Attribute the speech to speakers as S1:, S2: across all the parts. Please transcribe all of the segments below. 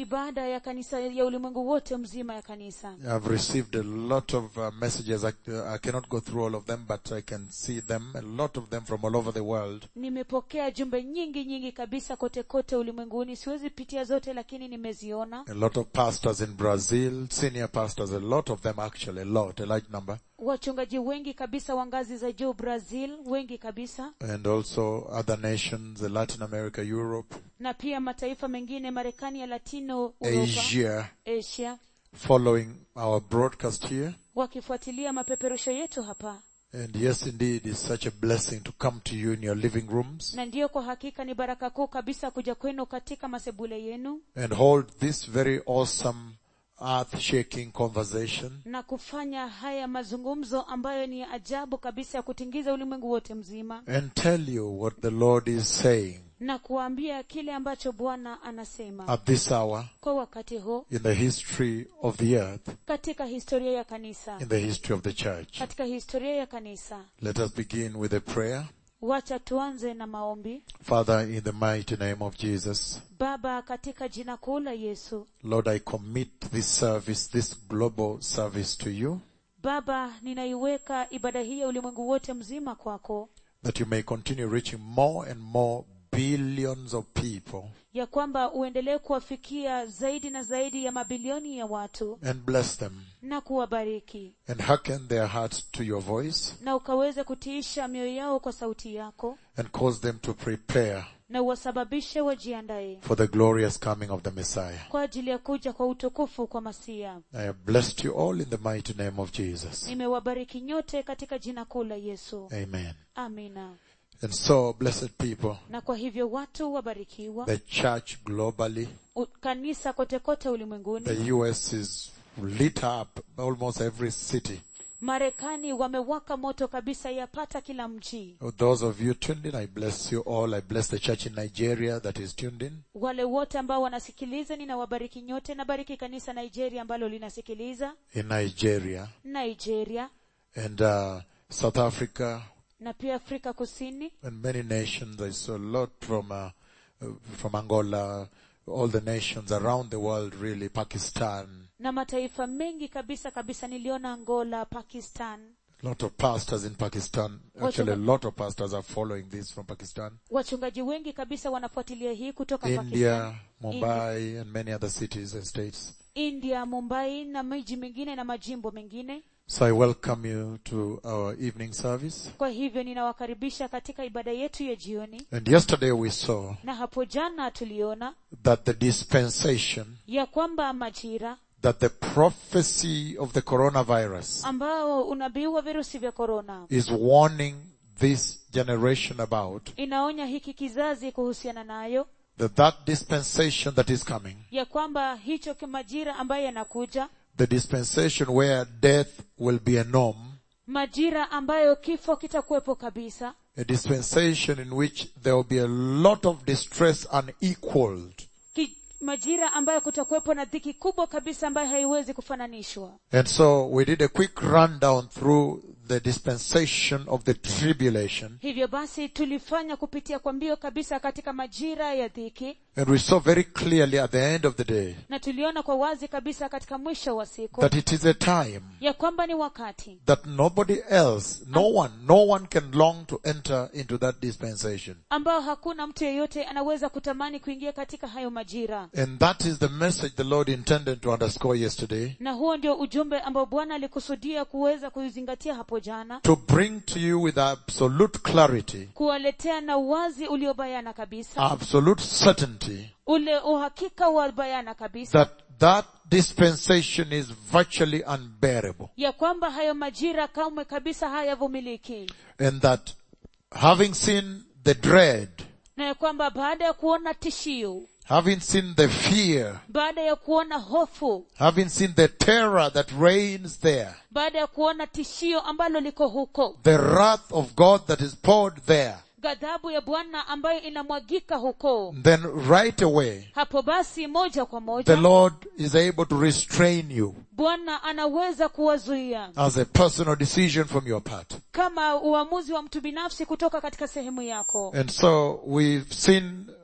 S1: ibada ya kanisa ya ulimwengu wote mzima ya kanisa
S2: I've received a lot of uh, messages. I, I cannot go through all of them, but I can see them, a lot of them from all over the world.
S1: nimepokea jumbe nyingi nyingi kabisa kote kote ulimwenguni siwezi pitia zote lakini nimeziona
S2: A lot of pastors in Brazil, senior pastors, a lot of them actually, a lot, a large number.
S1: wachungaji wengi kabisa wa ngazi za juu brazil wengi kabisa
S2: And also other nations, uh, Latin America, Europe,
S1: na pia mataifa mengine marekani ya latino uropa
S2: Asia,
S1: asia
S2: following our broadcast here.
S1: wakifuatilia mapeperusho yetu hapa
S2: And yes, indeed, it's such a blessing to come to you in your living rooms
S1: na ndiyo kwa hakika ni baraka kuu kabisa kuja kwenu katika masebule yenu
S2: and hold this very awesome earth-shaking conversation
S1: na kufanya haya mazungumzo ambayo ni ya ajabu kabisa ya kutingiza ulimwengu wote mzima
S2: and tell you what the Lord is saying
S1: na kuambia kile ambacho bwana anasema
S2: at this hour
S1: kwa wakati huu
S2: in the history of the earth,
S1: katika historia ya kanisa
S2: in the history of the church.
S1: katika historia ya kanisa
S2: Let us begin with a prayer.
S1: wacha tuanze na maombi
S2: Father, in the mighty name of Jesus,
S1: baba katika jina kuu la yesu
S2: Lord, I commit this service, this global service to you,
S1: baba ninaiweka ibada hii ya ulimwengu wote mzima kwako
S2: that you may continue reaching more and more billions of people
S1: ya kwamba uendelee kuwafikia zaidi na zaidi ya mabilioni ya watu
S2: and bless them
S1: na kuwabariki
S2: and hearken their hearts to your voice
S1: na ukaweze kutiisha mioyo yao kwa sauti yako
S2: and cause them to prepare
S1: na uwasababishe wajiandaye
S2: for the glorious coming of the Messiah.
S1: kwa ajili ya kuja kwa utukufu kwa masia
S2: I have blessed you all in the mighty name of Jesus.
S1: nimewabariki nyote katika jina kuu la yesu
S2: Amen.
S1: amina
S2: And so, blessed people,
S1: na kwa hivyo watu wabarikiwa
S2: the church globally,
S1: U- kanisa kote kote ulimwenguni
S2: the US is lit up almost every city.
S1: marekani wamewaka moto kabisa yapata kila mji
S2: Those of you tuned in, I bless you all. I bless the church in Nigeria that is tuned in.
S1: wale wote ambao wanasikiliza ninawabariki nyote nabariki kanisa nigeria ambalo linasikiliza
S2: In Nigeria
S1: nigeria
S2: and uh, South Africa
S1: na pia afrika kusini
S2: and many nations. I saw a lot from uh, uh, from Angola, all the nations around the world, really, Pakistan.
S1: na mataifa mengi kabisa kabisa niliona angola pakistan
S2: A lot of pastors in Pakistan. Actually, a lot of pastors are following this from Pakistan.
S1: wachungaji wengi kabisa wanafuatilia hii kutoka Pakistan,
S2: India, Mumbai, and many other cities and states.
S1: india mumbai na miji mingine na majimbo mengine
S2: So I welcome you to our evening service.
S1: kwa hivyo ninawakaribisha katika ibada yetu ya jioni
S2: And yesterday we saw
S1: na hapo jana tuliona
S2: that the dispensation,
S1: ya kwamba majira
S2: that the prophecy of the coronavirus
S1: ambao unabii wa virusi vya korona
S2: is warning this generation about,
S1: inaonya hiki kizazi kuhusiana nayo
S2: that that dispensation that is coming,
S1: ya kwamba hicho ki- majira ambayo yanakuja
S2: the dispensation where death will be a norm,
S1: majira ambayo kifo kitakuwepo kabisa
S2: a dispensation in which there will be a lot of distress unequaled.
S1: ki, majira ambayo kutakuwepo na dhiki kubwa kabisa ambayo haiwezi kufananishwa
S2: And so we did a quick rundown through the dispensation of the tribulation
S1: hivyo basi tulifanya kupitia kwa mbio kabisa katika majira ya dhiki
S2: and we saw very clearly at the end of the day
S1: na tuliona kwa wazi kabisa katika mwisho wa siku
S2: that it is a time
S1: ya kwamba ni wakati
S2: that nobody else, no one, no one can long to enter into that dispensation.
S1: ambao hakuna mtu yeyote anaweza kutamani kuingia katika hayo majira
S2: And that is the message the Lord intended to underscore yesterday,
S1: na huo ndio ujumbe ambao bwana alikusudia kuweza kuizingatia hapo jana
S2: to bring to you with absolute clarity,
S1: kuwaletea na uwazi uliobayana kabisa
S2: absolute certainty,
S1: ule uhakika wa bayana kabisa
S2: that that dispensation is virtually unbearable.
S1: ya kwamba hayo majira kamwe kabisa hayavumiliki
S2: And that having seen the dread,
S1: na ya kwamba baada ya kuona tishio
S2: having seen the fear,
S1: baada ya kuona hofu
S2: having seen the terror that reigns there,
S1: baada ya kuona tishio ambalo liko huko
S2: the wrath of God that is poured there,
S1: ghadhabu ya bwana ambayo inamwagika huko
S2: then right away,
S1: hapo basi moja kwa
S2: the
S1: moja
S2: Lord is able to restrain you
S1: bwana anaweza kuwazuia
S2: as a personal decision from your part.
S1: kama uamuzi wa mtu binafsi kutoka katika sehemu yako
S2: And so we've seen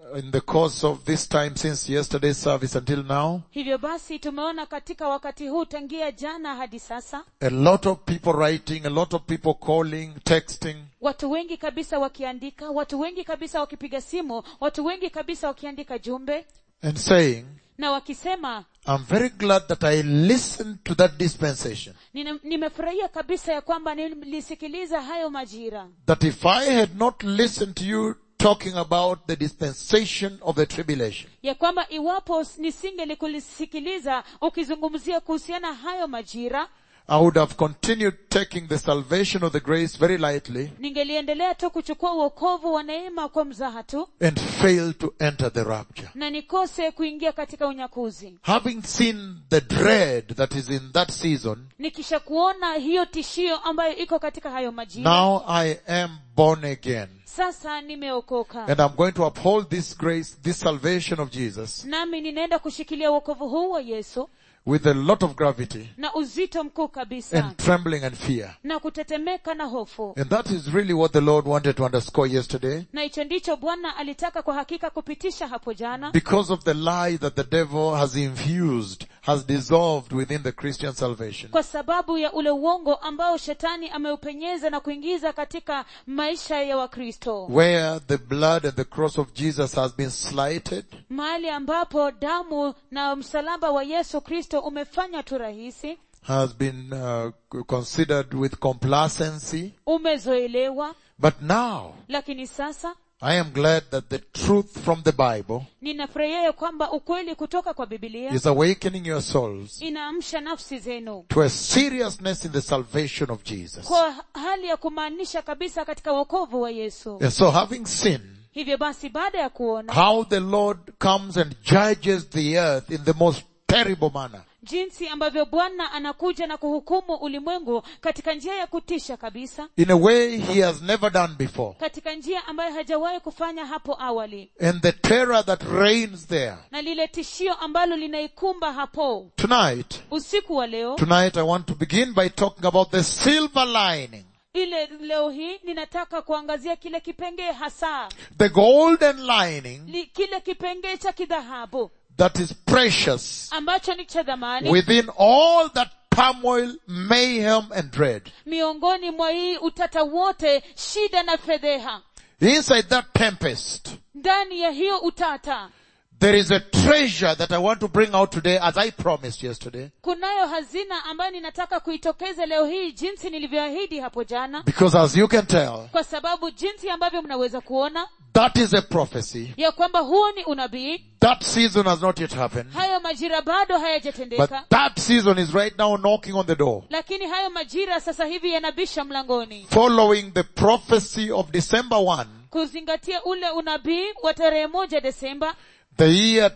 S2: in the course of this time since yesterday's service until now,
S1: hivyo basi tumeona katika wakati huu tangia jana hadi sasa
S2: a lot of people writing, a lot of people calling, texting,
S1: watu wengi kabisa wakiandika watu wengi kabisa wakipiga simu watu wengi kabisa wakiandika jumbe
S2: and saying,
S1: na wakisema
S2: I'm very glad that I listened to that dispensation.
S1: "Nina- nimefurahia kabisa ya kwamba nilisikiliza hayo majira
S2: That if I had not listened to you talking about the dispensation of the tribulation,
S1: ya kwamba iwapo nisingelikulisikiliza ukizungumzia kuhusiana hayo majira
S2: I would have continued taking the salvation of the grace very lightly
S1: ningeliendelea tu kuchukua uokovu wa neema kwa mzaha tu
S2: and fail to enter the rapture.
S1: na nikose kuingia katika unyakuzi
S2: Having seen the dread that is in that season,
S1: nikisha kuona hiyo tishio ambayo iko katika hayo majira
S2: now I am born again.
S1: sasa nimeokoka
S2: And I'm going to uphold this grace, this salvation of Jesus
S1: nami ninaenda kushikilia uokovu huu wa yesu
S2: with a lot of gravity
S1: na uzito mkuu kabisa
S2: and trembling and fear.
S1: na kutetemeka na hofu
S2: And that is really what the Lord wanted to underscore yesterday
S1: na hicho ndicho bwana alitaka kwa hakika kupitisha hapo jana
S2: because of the lie that the devil has infused, has dissolved within the Christian salvation.
S1: kwa sababu ya ule uongo ambao shetani ameupenyeza na kuingiza katika maisha ya wakristo
S2: Where the blood and the cross of Jesus has been slighted,
S1: mahali ambapo damu na msalaba wa yesu kristo umefanya tu rahisi
S2: has been uh, considered with complacency.
S1: umezoelewa
S2: But now,
S1: lakini sasa
S2: I am glad that the truth from the Bible
S1: ninafurahia ya kwamba ukweli kutoka kwa bibilia
S2: is awakening your souls
S1: inaamsha nafsi zenu
S2: to a seriousness in the salvation of Jesus.
S1: kwa hali ya kumaanisha kabisa katika wokovu wa yesu
S2: And so having seen
S1: hivyo basi baada ya kuona
S2: how the Lord comes and judges the earth in the most terrible manner,
S1: jinsi ambavyo bwana anakuja na kuhukumu ulimwengu katika njia ya kutisha kabisa
S2: in a way he has never done before,
S1: katika njia ambayo hajawahi kufanya hapo awali
S2: and the terror that reigns there.
S1: na lile tishio ambalo linaikumba hapo
S2: Tonight,
S1: usiku wa leo
S2: tonight I want to begin by talking about the silver lining,
S1: ile leo hii ninataka kuangazia kile kipengee hasa
S2: the golden lining
S1: li, kile kipengee cha kidhahabu
S2: that is precious
S1: ambacho ni cha dhamani
S2: within all that turmoil, mayhem and dread.
S1: miongoni mwa hii utata wote shida na fedheha
S2: Inside that tempest,
S1: ndani ya hiyo utata
S2: there is a treasure that I want to bring out today as I promised yesterday.
S1: kunayo hazina ambayo ninataka kuitokeza leo hii jinsi nilivyoahidi hapo jana
S2: Because as you can tell,
S1: kwa sababu jinsi ambavyo mnaweza kuona
S2: that is a prophecy.
S1: ya kwamba huo ni unabii
S2: That season has not yet happened.
S1: hayo majira bado
S2: But
S1: hayajatendeka
S2: that season is right now knocking on the door.
S1: lakini hayo majira sasa hivi yanabisha mlangoni
S2: Following the prophecy of December 1,
S1: kuzingatia ule unabii wa tarehe moja desemba
S2: the year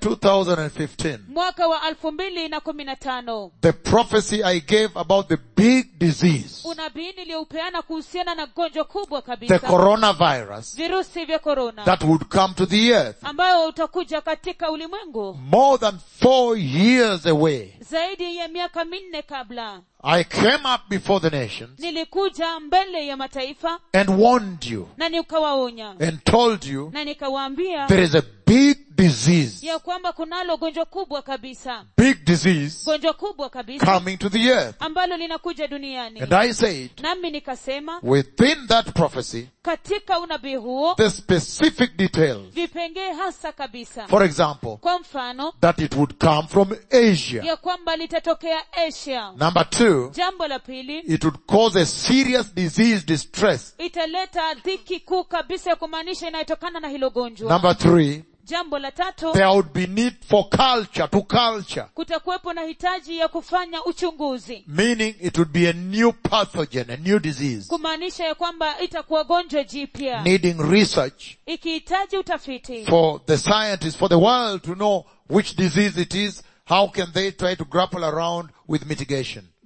S2: 2015.
S1: mwaka wa elfu mbili na kumi na tano
S2: The prophecy I gave about the big disease,
S1: unabii niliyoupeana kuhusiana na gonjwa kubwa
S2: the
S1: kabisa
S2: coronavirus,
S1: virusi vya korona
S2: that would come to the earth
S1: ambayo utakuja katika ulimwengu
S2: more than four years away.
S1: zaidi ya miaka minne kabla
S2: I came up before the nations
S1: nilikuja mbele ya mataifa
S2: and warned you
S1: na nikawaonya
S2: and told you
S1: na nikawaambia
S2: there is a big disease,
S1: ya kwamba kunalo gonjwa kubwa kabisa
S2: big disease
S1: gonjwa kubwa kabisa
S2: coming to the earth.
S1: ambalo linakuja duniani
S2: And I said,
S1: nami nikasema
S2: within that prophecy,
S1: katika unabii huo
S2: the specific details,
S1: vipengee hasa kabisa
S2: for example,
S1: kwa mfano
S2: that it would come from Asia.
S1: ya kwamba litatokea asia
S2: Number two,
S1: jambo la pili
S2: it would cause a serious disease distress.
S1: italeta dhiki kuu kabisa ya kumaanisha inayotokana na hilo gonjwa
S2: Number three,
S1: jambo la tatu
S2: there would be need for culture, to culture,
S1: kutakuwepo na hitaji ya kufanya uchunguzi
S2: meaning it would be a new pathogen, a new disease,
S1: kumaanisha ya kwamba itakuwa gonjwa jipya
S2: needing research
S1: ikihitaji utafiti
S2: for the scientists, for the world to know which disease it is, how can they try to grapple around with mitigation.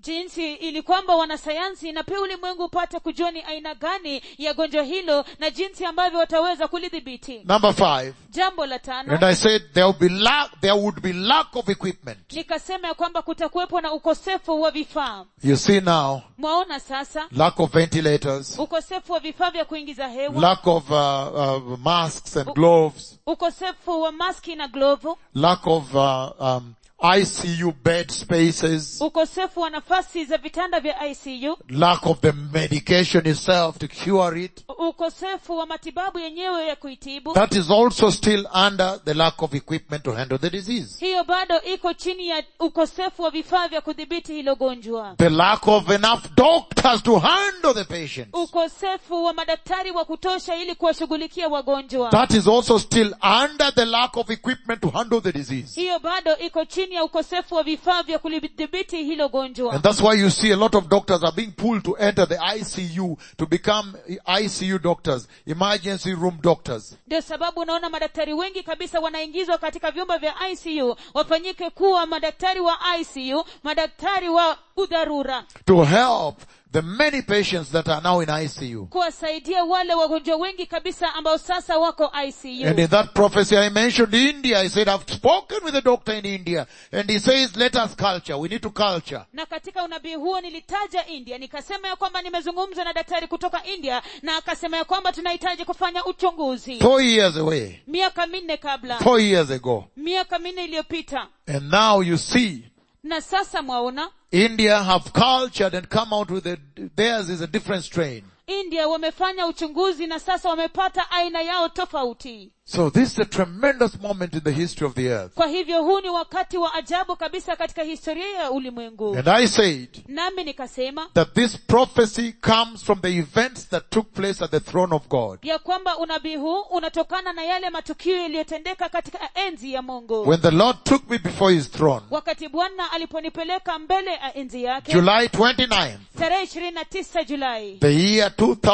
S1: jinsi ili kwamba wanasayansi na pia ulimwengu upate kujua ni aina gani ya gonjwa hilo na jinsi ambavyo wataweza kulidhibiti
S2: Number five.
S1: jambo la tano
S2: And I said there will be lack, there would be lack of equipment.
S1: nikasema ya kwamba kutakuwepo na ukosefu wa vifaa
S2: You see now,
S1: mwaona sasa
S2: lack of ventilators,
S1: ukosefu wa vifaa vya kuingiza hewa
S2: lack of uh, uh, masks and gloves,
S1: ukosefu wa maski na glovu
S2: lack of uh, um, ICU bed spaces,
S1: ukosefu wa nafasi za vitanda vya icu
S2: lack of the medication itself to cure it.
S1: ukosefu wa matibabu yenyewe ya kuitibu
S2: That is also still under the lack of equipment to handle the disease.
S1: hiyo bado iko chini ya ukosefu wa vifaa vya kudhibiti hilo gonjwa
S2: The lack of enough doctors to handle the patients.
S1: ukosefu wa madaktari wa kutosha ili kuwashughulikia wagonjwa
S2: That is also still under the lack of equipment to handle the disease.
S1: hiyo bado iko chini ya ukosefu wa vifaa vya kulidhibiti hilo gonjwa
S2: And that's why you see a lot of doctors are being pulled to enter the ICU to become ICU doctors, emergency room doctors.
S1: ndio sababu unaona madaktari wengi kabisa wanaingizwa katika vyumba vya icu wafanyike kuwa madaktari wa icu madaktari wa udharura
S2: To help the many patients that are now in ICU.
S1: kuwasaidia wale wagonjwa wengi kabisa ambao sasa wako
S2: And
S1: icu
S2: in that prophecy I mentioned India, I said I've spoken with a doctor in India and he says let us culture, we need to culture.
S1: na katika unabii huo nilitaja india nikasema ya kwamba nimezungumza na daktari kutoka india na akasema ya kwamba tunahitaji kufanya uchunguzi
S2: Four years away,
S1: miaka minne kabla
S2: four years ago.
S1: miaka minne iliyopita
S2: And now you see
S1: na sasa mwaona
S2: India have cultured and come out with a, theirs is a different strain.
S1: india wamefanya uchunguzi na sasa wamepata aina yao tofauti
S2: So this is a tremendous moment in the history of the earth.
S1: kwa hivyo huu ni wakati wa ajabu kabisa katika historia ya ulimwengu
S2: And I said
S1: nami nikasema
S2: that this prophecy comes from the events that took place at the throne of God.
S1: ya kwamba unabii huu unatokana na yale matukio yaliyotendeka katika enzi ya mungu
S2: When the Lord took me before his throne,
S1: wakati bwana aliponipeleka mbele ya enzi yake
S2: July 29th,
S1: tarehe ishirini na tisa julai
S2: the year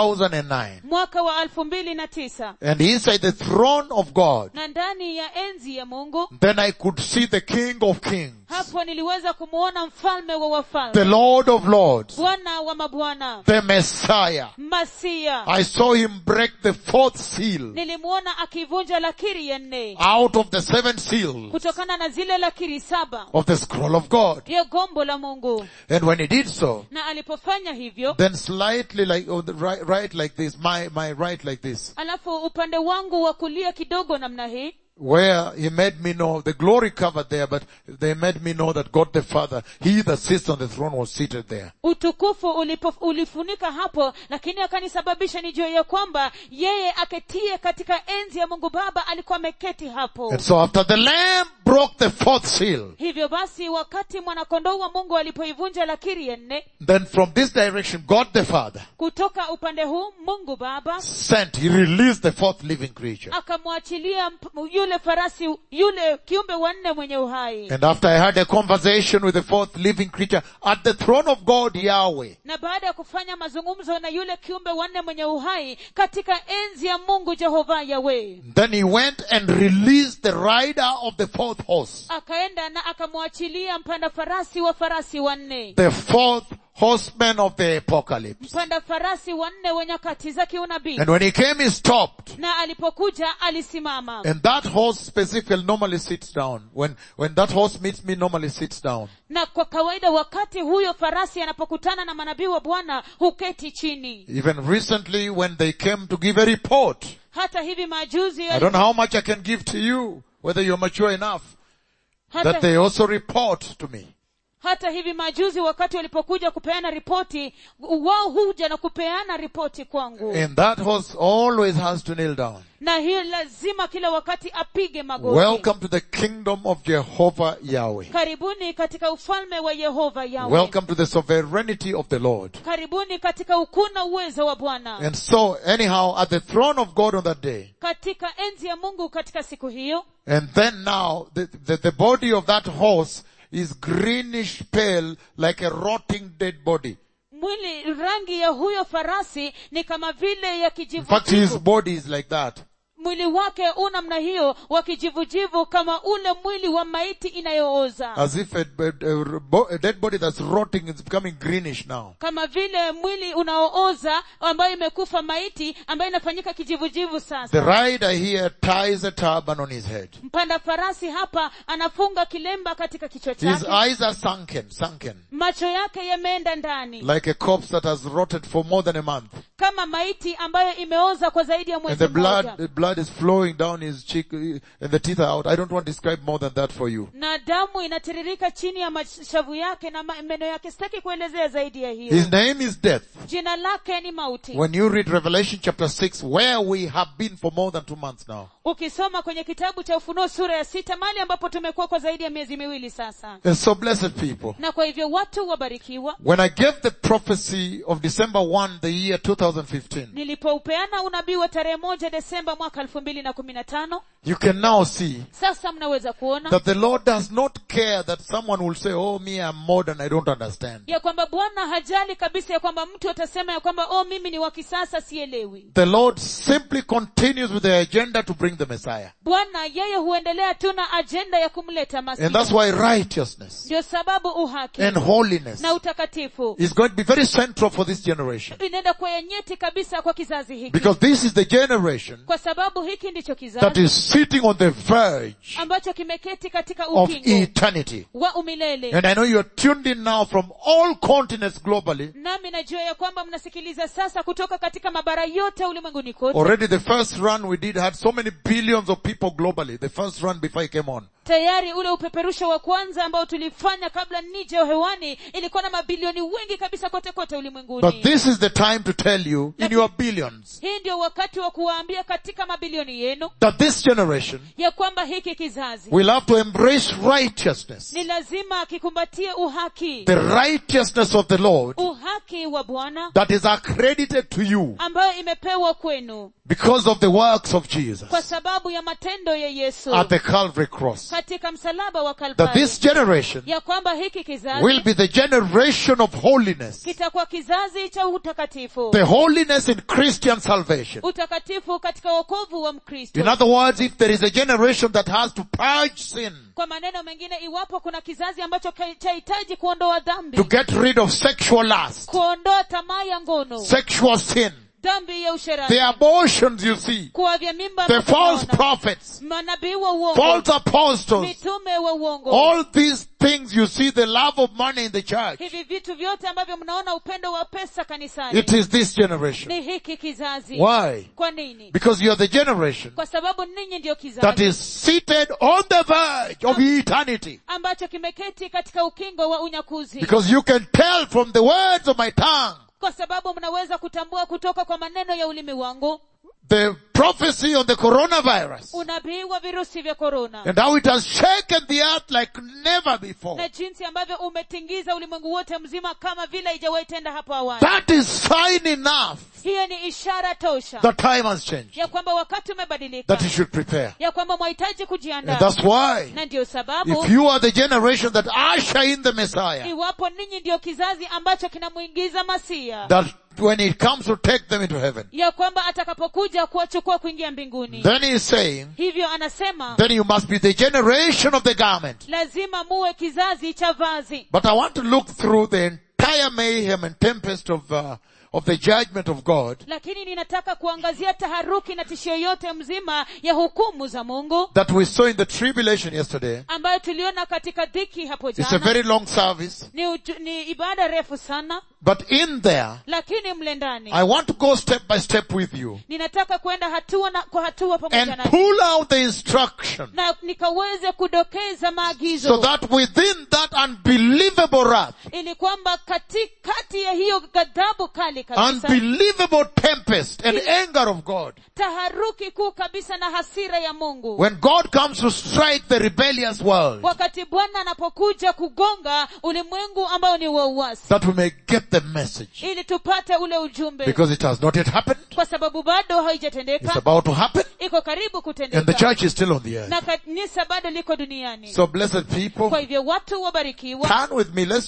S2: 2009,
S1: mwaka wa elfu mbili na tisa
S2: and inside the throne of God,
S1: na ndani ya enzi ya mungu
S2: then I could see the King of Kings,
S1: hapo niliweza kumwona mfalme wa
S2: the
S1: wafalme
S2: Lord of Lords,
S1: bwana wa mabwana
S2: the Messiah.
S1: masia
S2: I saw him break the fourth seal
S1: nilimwona akivunja lakiri ya nne
S2: out of the seven seals
S1: kutokana na zile lakiri saba
S2: of the scroll of God.
S1: ya gombo la mungu
S2: And when he did so,
S1: na alipofanya hivyo
S2: then slightly like, oh, the right, right like this, my, my right like this,
S1: alafu upande wangu wa kulia kidogo namna hii
S2: where he made me know, the glory covered there, but they made me know that God the Father, he that sits on the throne was seated there.
S1: utukufu ulipo, ulifunika hapo lakini akanisababisha nijue ya kwamba yeye aketie katika enzi ya mungu baba alikuwa ameketi hapo
S2: And so after the lamb broke the fourth seal,
S1: hivyo basi wakati mwanakondoo wa mungu alipoivunja lakiri ya nne
S2: then from this direction, God the Father
S1: kutoka upande huu mungu baba
S2: sent, he released the fourth living creature.
S1: akamwachilia mp- yule farasi yule kiumbe wanne mwenye uhai
S2: And after I had a conversation with the fourth living creature at the throne of God, Yahweh,
S1: na baada ya kufanya mazungumzo na yule kiumbe wanne mwenye uhai katika enzi ya mungu jehova yawe
S2: then he went and released the rider of the fourth horse.
S1: akaenda na akamwachilia mpanda farasi wa farasi wanne
S2: The fourth horseman of the apocalypse.
S1: mpanda farasi wanne wa nyakati za kiunabii
S2: And when he came, he stopped.
S1: na alipokuja alisimama
S2: And that horse specifically normally sits down. When, when that horse meets me, normally sits down.
S1: na kwa kawaida wakati huyo farasi anapokutana na manabii wa bwana huketi chini
S2: Even recently when they came to give a report,
S1: hata hivi majuzi
S2: I don't know how much I can give to you, whether you're mature enough, that
S1: hata,
S2: they also report to me.
S1: hata hivi majuzi wakati walipokuja kupeana ripoti wao huja na kupeana ripoti kwangu
S2: And that horse always has to kneel down.
S1: na hiyo lazima kila wakati apige magoti
S2: Welcome to the kingdom of Jehovah Yahweh.
S1: karibuni katika ufalme wa yehova yawe
S2: Welcome to the sovereignty of the Lord.
S1: karibuni katika ukuu na uwezo wa bwana
S2: And so, anyhow, at the throne of God on that day,
S1: katika enzi ya mungu katika siku hiyo
S2: and then now, the, the, the body of that horse is greenish pale, like a rotting dead body.
S1: mwili rangi ya huyo farasi ni kama vile ya
S2: In fact, his
S1: kijivu
S2: body is like that.
S1: mwili wake u namna hiyo wa kijivujivu kama ule mwili wa maiti inayooza
S2: As if a, a, a bo- a dead body that's rotting is becoming greenish now.
S1: kama vile mwili unaooza ambayo imekufa maiti ambayo inafanyika kijivujivu
S2: The
S1: sasa
S2: rider here ties a turban on his head.
S1: mpanda farasi hapa anafunga kilemba katika kichwa
S2: His
S1: chake
S2: eyes are sunken, sunken.
S1: macho yake yameenda ndani
S2: Like a corpse that has rotted for more than a month.
S1: kama maiti ambayo imeoza kwa zaidi ya
S2: And
S1: mwezi
S2: the blood,
S1: mmoja
S2: the blood is flowing down his cheek uh, and the teeth are out. I don't want to describe more than that for you.
S1: na damu inatiririka chini ya mashavu yake na ma- meno yake sitaki kuelezea zaidi ya hiyo
S2: His name is death.
S1: jina lake ni mauti
S2: When you read Revelation chapter 6, where we have been for more than two months now.
S1: ukisoma kwenye kitabu cha ufunuo sura ya sita mahali ambapo tumekuwa kwa zaidi ya miezi miwili sasa
S2: And so blessed people.
S1: na kwa hivyo watu wabarikiwa
S2: When I gave the prophecy of December 1, the year 2015,
S1: nilipoupeana unabii wa tarehe moja desemba mwaka elfu mbili na kumi na tano
S2: you can now see
S1: sasa mnaweza kuona
S2: that the Lord does not care that someone will say, oh me, I'm modern, I don't understand.
S1: ya kwamba bwana hajali kabisa ya kwamba mtu atasema ya kwamba oh mimi ni wa kisasa sielewi
S2: The Lord simply continues with the agenda to bring the Messiah.
S1: bwana yeye huendelea tu na ajenda ya kumleta
S2: And that's
S1: masia
S2: why righteousness
S1: ndio sababu uhaki
S2: and holiness
S1: na utakatifu
S2: is going to be very central for this generation.
S1: inaenda kwa ya nyeti kabisa kwa kizazi hiki
S2: Because this is the generation
S1: kwa sababu hiki ndicho
S2: that
S1: kizazi
S2: is sitting on the verge
S1: ambacho kimeketi katika
S2: of
S1: ukingo
S2: eternity.
S1: wa umilele
S2: And I know you're tuned in now from all continents globally.
S1: nami najua ya kwamba mnasikiliza sasa kutoka katika mabara yote ulimwenguni kote
S2: Already the first run we did had so many billions of people globally. The first run before I came on.
S1: tayari ule upeperusho wa kwanza ambao tulifanya kabla nije hewani ilikuwa na mabilioni wengi kabisa kote kote
S2: But
S1: ulimwenguni
S2: this is the time to tell you in your billions
S1: hii ndio wakati wa kuwaambia katika mabilioni yenu
S2: that this generation
S1: ya kwamba hiki kizazi
S2: will have to embrace righteousness.
S1: ni lazima kikumbatie uhaki
S2: The righteousness of the Lord
S1: uhaki wa bwana
S2: that is accredited to you
S1: ambayo imepewa kwenu
S2: because of the works of Jesus
S1: kwa sababu ya matendo ya yesu
S2: at the Calvary cross.
S1: katika msalaba wa
S2: That
S1: kalvari
S2: this generation
S1: ya kwamba hiki kizazi
S2: will be the generation of holiness.
S1: kitakuwa kizazi cha utakatifu
S2: The holiness in Christian salvation.
S1: utakatifu katika wokovu wa mkristo
S2: In other words, if there is a generation that has to purge sin,
S1: kwa maneno mengine iwapo kuna kizazi ambacho ka- chahitaji kuondoa dhambi
S2: to get rid of sexual lust,
S1: kuondoa tamaa ya ngono
S2: sexual sin,
S1: dhambi ya usherati
S2: the abortions you see,
S1: kuwavya mimba
S2: the
S1: na
S2: false
S1: kuona,
S2: prophets,
S1: manabii wa uongo
S2: false apostles,
S1: mitume wa uongo
S2: all these things you see, the love of money in the church,
S1: hivi vitu vyote ambavyo mnaona upendo wa pesa kanisani
S2: it is this generation.
S1: ni hiki kizazi
S2: Why?
S1: kwa nini
S2: Because you are the generation
S1: kwa sababu ninyi ndio
S2: that
S1: kizazi
S2: is seated on the verge of eternity.
S1: ambacho kimeketi katika ukingo wa unyakuzi
S2: Because you can tell from the words of my tongue,
S1: kwa sababu mnaweza kutambua kutoka kwa maneno ya ulimi wangu
S2: the prophecy on the coronavirus
S1: unabii wa virusi vya korona
S2: and how it has shaken the earth like never before.
S1: na jinsi ambavyo umetingiza ulimwengu wote mzima kama vile haijawahi tenda hapo awali
S2: That is sign enough
S1: hiyo ni ishara tosha
S2: that time has changed,
S1: ya kwamba wakati umebadilika
S2: that you should prepare.
S1: ya kwamba mwahitaji
S2: And
S1: kujiandaa
S2: that's why,
S1: na ndiyo sababu
S2: if you are the generation that usher in the Messiah,
S1: iwapo ninyi ndiyo kizazi ambacho kinamwingiza masia
S2: that when it comes to take them into heaven,
S1: ya kwamba atakapokuja kuwachukua kuingia mbinguni
S2: then he is saying,
S1: hivyo anasema
S2: then you must be the generation of the garment.
S1: lazima muwe kizazi cha vazi
S2: But I want to look through the entire mayhem and tempest of, uh, of the judgment of God
S1: lakini ninataka kuangazia taharuki na tishio yote mzima ya hukumu za mungu
S2: that we saw in the tribulation yesterday.
S1: ambayo tuliona katika dhiki hapo
S2: It's a
S1: jana
S2: very long service,
S1: ni, uju, ni ibada refu sana
S2: but in there,
S1: lakini mle ndani
S2: I want to go step by step with you
S1: ninataka kwenda hatua na, kwa hatua pamoja
S2: and
S1: na
S2: pull out the instruction
S1: na nikaweze kudokeza
S2: so
S1: maagizo
S2: that within that unbelievable wrath,
S1: ili kwamba katikati ya hiyo ghadhabu kali kabisa
S2: unbelievable tempest and anger of God,
S1: taharuki kuu kabisa na hasira ya mungu
S2: when God comes to strike the rebellious world,
S1: wakati bwana anapokuja kugonga ulimwengu ambao ni wa uasi
S2: that we may get the message.
S1: ili tupate ule ujumbe
S2: Because it has not yet happened,
S1: kwa sababu bado
S2: it's
S1: haijatendeka
S2: about to happen,
S1: iko karibu
S2: and the
S1: kutendeka
S2: church is still on the earth.
S1: na kanisa bado liko duniani
S2: So blessed
S1: kwa
S2: people,
S1: hivyo watu wabarikiwa
S2: turn with me, let's just begin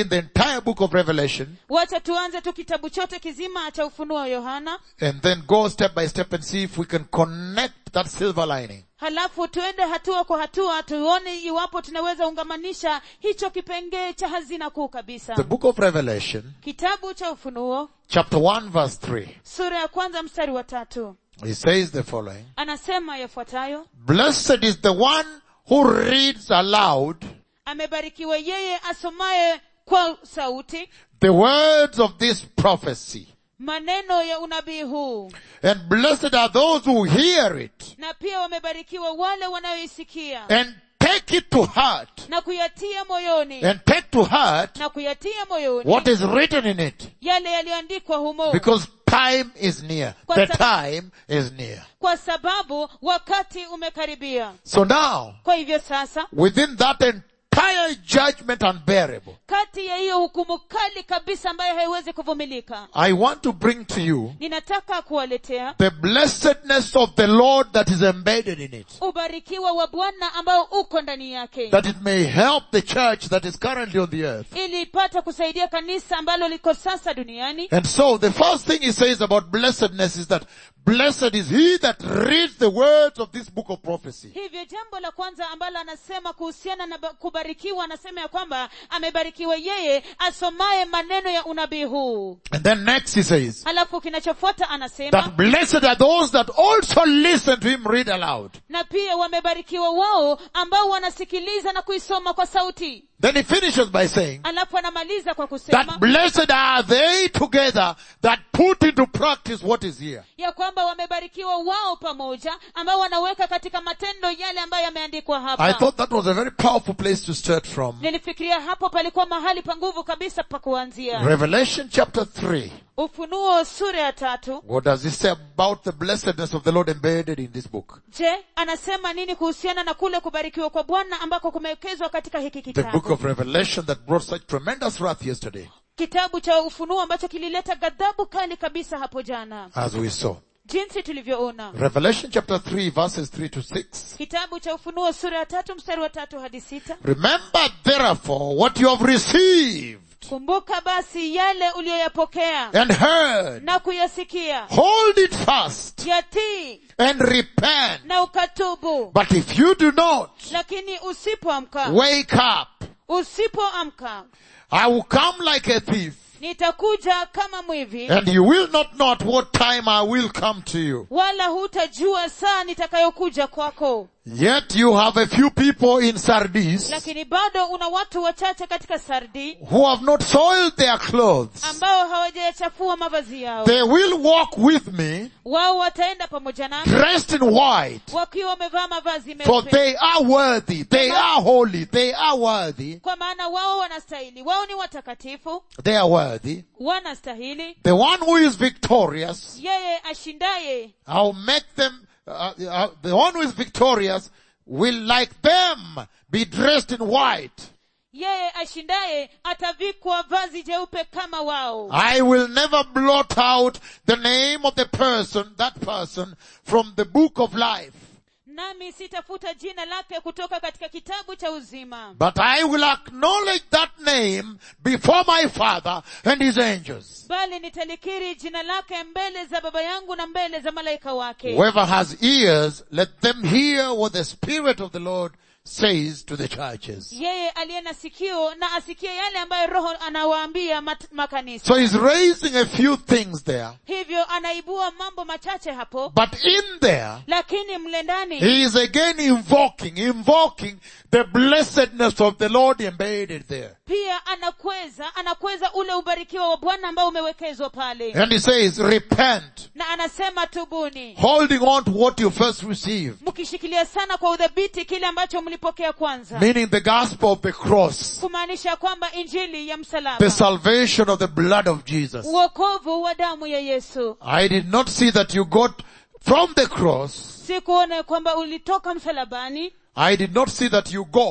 S2: begin the entire book of Revelation
S1: wacha tuanze tu kitabu chote kizima cha ufunuo wa yohana
S2: and then go step by step and see if we can connect that silver lining.
S1: halafu tuende hatua kwa hatua tuone iwapo tunaweza ungamanisha hicho kipengee cha hazina kuu kabisa
S2: The book of Revelation,
S1: kitabu cha ufunuo
S2: chapter 1 verse 3.
S1: sura ya kwanza mstari wa tatu
S2: He says the following.
S1: anasema yafuatayo
S2: Blessed is the one who reads aloud
S1: amebarikiwa yeye asomaye kwa sauti
S2: the words of this prophecy.
S1: maneno ya unabii huu
S2: And blessed are those who hear it
S1: na pia wamebarikiwa wale wanayoisikia
S2: and take it to heart
S1: na kuyatia moyoni
S2: and take to heart
S1: na kuyatia moyoni
S2: what is written in it
S1: yale yaliyoandikwa humo
S2: because time is near.
S1: Kwa
S2: The
S1: sababu-
S2: time is near.
S1: kwa sababu wakati umekaribia
S2: So now,
S1: kwa hivyo sasa
S2: within that entire judgment unbearable,
S1: kati ya hiyo hukumu kali kabisa ambayo haiwezi kuvumilika
S2: I want to bring to you
S1: ninataka kuwaletea
S2: the blessedness of the Lord that is embedded in it.
S1: ubarikiwa wa bwana ambao uko ndani yake
S2: That it may help the church that is currently on the earth.
S1: ili ipate kusaidia kanisa ambalo liko sasa duniani
S2: And so the first thing he says about blessedness is that blessed is he that reads the words of this book of prophecy.
S1: hivyo jambo la kwanza ambalo anasema kuhusiana na ba- kubarikiwa anasema ya kwamba amebarikiwa yeye asomaye maneno ya unabii huu
S2: And then next he says
S1: halafu kinachofuata anasema
S2: that blessed are those that also listen to him read aloud.
S1: na pia wamebarikiwa wao ambao wanasikiliza na kuisoma kwa sauti
S2: Then he finishes by saying
S1: alafu anamaliza kwa kusema
S2: that blessed are they together that put into practice what is here.
S1: ya kwamba wamebarikiwa wao pamoja ambao wanaweka katika matendo yale ambayo yameandikwa
S2: I
S1: hapa
S2: thought that was a very powerful place to start from.
S1: nilifikiria hapo palikuwa mahali pa nguvu kabisa pa kuanzia
S2: Revelation chapter 3.
S1: ufunuo sura ya tatu
S2: What does he say about the blessedness of the Lord embedded in this book?
S1: je anasema nini kuhusiana na kule kubarikiwa kwa bwana ambako kumewekezwa katika hiki
S2: The book
S1: kitabu
S2: of Revelation that brought such tremendous wrath yesterday,
S1: kitabu cha ufunuo ambacho kilileta ghadhabu kali kabisa hapo jana
S2: as we saw.
S1: jinsi tulivyoona
S2: Revelation chapter 3 verses 3 to 6.
S1: kitabu cha ufunuo sura ya tatu mstari wa tatu hadi sita
S2: Remember therefore what you have received
S1: kumbuka basi yale uliyoyapokea
S2: and heard.
S1: na kuyasikia
S2: Hold it fast
S1: yatii
S2: and repent.
S1: na ukatubu
S2: But if you do not,
S1: lakini usipoamka
S2: wake up.
S1: usipoamka
S2: I will come like a thief
S1: nitakuja kama mwivi
S2: and you will not know at what time I will come to you.
S1: wala hutajua saa nitakayokuja kwako
S2: Yet you have a few people in Sardis
S1: lakini bado una watu wachache katika sardi
S2: who have not soiled their clothes.
S1: ambao hawajayachafua mavazi yao
S2: They will walk with me
S1: wao wataenda pamoja nami
S2: dressed in white
S1: wakiwa wamevaa mavazi
S2: for
S1: meupe
S2: they are worthy. They are holy. They are worthy.
S1: kwa maana wao wanastahili wao ni watakatifu
S2: They are worthy.
S1: wanastahili
S2: The one who is victorious,
S1: yeye ashindaye
S2: I'll make them, uh, uh, the one who is victorious will like them be dressed in white.
S1: yeye ashindaye atavikwa vazi jeupe kama wao
S2: I will never blot out the name of the person, that person, from the book of life.
S1: nami sitafuta jina lake kutoka katika kitabu cha uzima
S2: But I will acknowledge that name before my Father and His angels.
S1: bali nitalikiri jina lake mbele za baba yangu na mbele za malaika wake
S2: Whoever has ears, let them hear what the Spirit of the Lord says to the churches.
S1: yeye aliye na sikio na asikie yale ambayo roho anawaambia mat- makanisa
S2: So he's raising a few things there.
S1: hivyo anaibua mambo machache hapo
S2: But in there,
S1: lakini mle ndani
S2: he is again invoking, invoking the blessedness of the Lord embedded there.
S1: pia anakweza anakweza ule ubarikiwa wa bwana ambao umewekezwa pale
S2: And he says, repent,
S1: na anasema tubuni
S2: holding on to what you first received,
S1: mkishikilia sana kwa udhabiti kile ambacho mlipokea kwanza
S2: meaning the gospel of the cross,
S1: kumaanisha kwamba injili ya
S2: the
S1: msalaba
S2: salvation of the blood of Jesus.
S1: uokovu wa damu ya yesu
S2: I did not see that you got from the cross,
S1: sikuona kwamba ulitoka msalabani
S2: I did not see that you got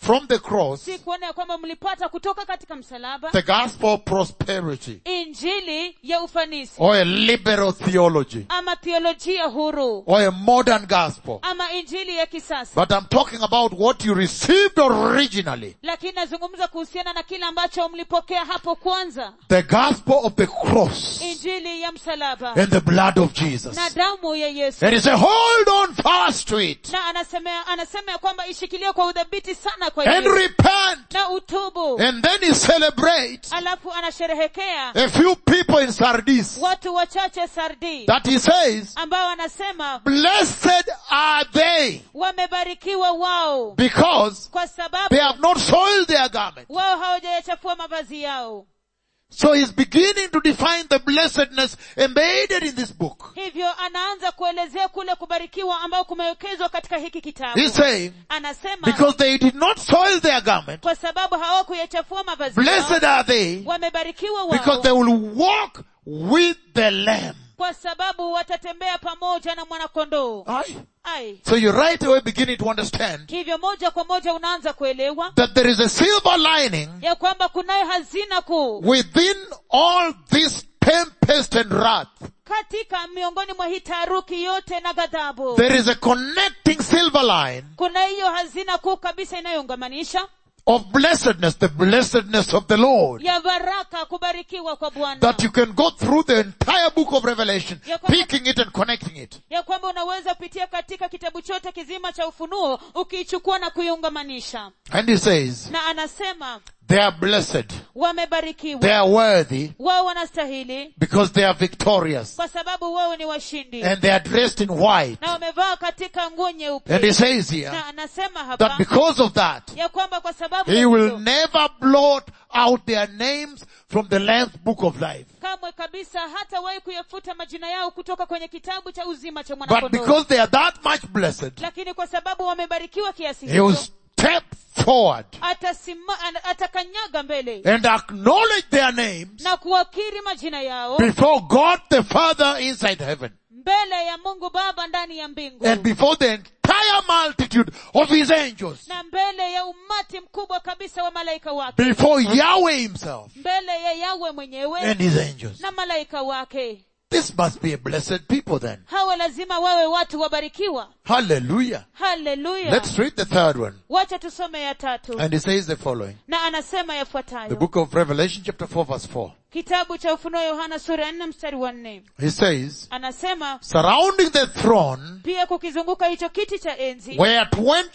S2: from the cross
S1: si kuona ya kwamba mlipata kutoka katika msalaba
S2: the gospel of prosperity
S1: injili ya ufanisi
S2: or a liberal theology
S1: ama theolojia huru
S2: or a modern gospel.
S1: ama injili ya kisasa
S2: But I'm talking about what you received originally.
S1: lakini nazungumza kuhusiana na kile ambacho mlipokea hapo kwanza
S2: The gospel of the cross
S1: injili ya msalaba
S2: and the blood of Jesus.
S1: na damu ya yesu
S2: And he said, hold on fast to it
S1: na anasema anasema ya kwamba ishikilie kwa udhabiti sana kwa
S2: and
S1: Yesu.
S2: repent.
S1: na utubu
S2: And then he celebrates
S1: alafu anasherehekea
S2: a few people in Sardis
S1: watu wachache sardi
S2: that he says,
S1: ambao anasema
S2: blessed are they
S1: wamebarikiwa wao
S2: because
S1: kwa sababu
S2: they have not soiled their garment.
S1: wao hawajayachafua mavazi yao
S2: So he's beginning to define the blessedness embedded in this book.
S1: hivyo anaanza kuelezea kule kubarikiwa ambao kumewekezwa katika hiki kitabu
S2: He's saying,
S1: anasema
S2: because they did not soil their garment,
S1: kwa sababu hawakuyachafua mavazi yao
S2: blessed are they
S1: wamebarikiwa
S2: because
S1: wao
S2: they will walk with the lamb.
S1: kwa sababu watatembea pamoja na mwanakondoo
S2: Aye.
S1: ai
S2: So you're right away beginning to understand
S1: hivyo moja kwa moja unaanza kuelewa
S2: that there is a silver lining
S1: ya kwamba kunayo hazina kuu
S2: within all this tempest and wrath.
S1: katika miongoni mwa hii taharuki yote na ghadhabu
S2: There is a connecting silver line
S1: kuna hiyo hazina kuu kabisa inayoungamanisha
S2: of blessedness, the blessedness of the Lord.
S1: ya baraka kubarikiwa kwa bwana
S2: That you can go through the entire book of Revelation,
S1: Ya kwamba-
S2: picking it and connecting it.
S1: ya kwamba unaweza pitia katika kitabu chote kizima cha ufunuo ukiichukua na kuiungamanisha
S2: And he says,
S1: na anasema
S2: they are blessed, they
S1: wamebarikiwa
S2: are worthy,
S1: wao wanastahili
S2: because they are victorious.
S1: kwa sababu wao ni washindi
S2: And they are dressed in white.
S1: na wamevaa katika nguo
S2: And he
S1: nyeupe
S2: says here,
S1: na anasema
S2: that
S1: hapa
S2: because of that,
S1: ya kwamba kwa sababu
S2: he
S1: ya
S2: will
S1: hilo,
S2: never blot out their names from the Lamb's book of life.
S1: kamwe kabisa hatawahi kuyafuta majina yao kutoka kwenye kitabu cha uzima cha
S2: But
S1: mwanakondoo
S2: because they are that much blessed,
S1: lakini kwa sababu wamebarikiwa kiasi
S2: he will
S1: hicho
S2: step forward
S1: atasima, an- atakanyaga mbele
S2: and acknowledge their names
S1: na kuwakiri majina yao
S2: before God the Father inside heaven
S1: mbele ya mungu baba ndani ya mbingu
S2: and before the entire multitude of his angels,
S1: na mbele ya umati mkubwa kabisa wa malaika wake
S2: before Yahweh himself
S1: mbele ya yawe mwenyewe
S2: and his angels.
S1: na malaika wake
S2: This must be a blessed people then.
S1: hawa lazima wawe watu wabarikiwa
S2: Hallelujah.
S1: haleluya
S2: Let's read the third one.
S1: wacha tusome ya tatu
S2: And it says the following.
S1: na anasema
S2: The
S1: yafuatayo
S2: book of Revelation chapter 4 verse 4.
S1: kitabu cha ufunuo yohana sura ya nne mstari wa nne
S2: He says,
S1: anasema
S2: surrounding the throne
S1: pia kukizunguka hicho kiti cha enzi
S2: were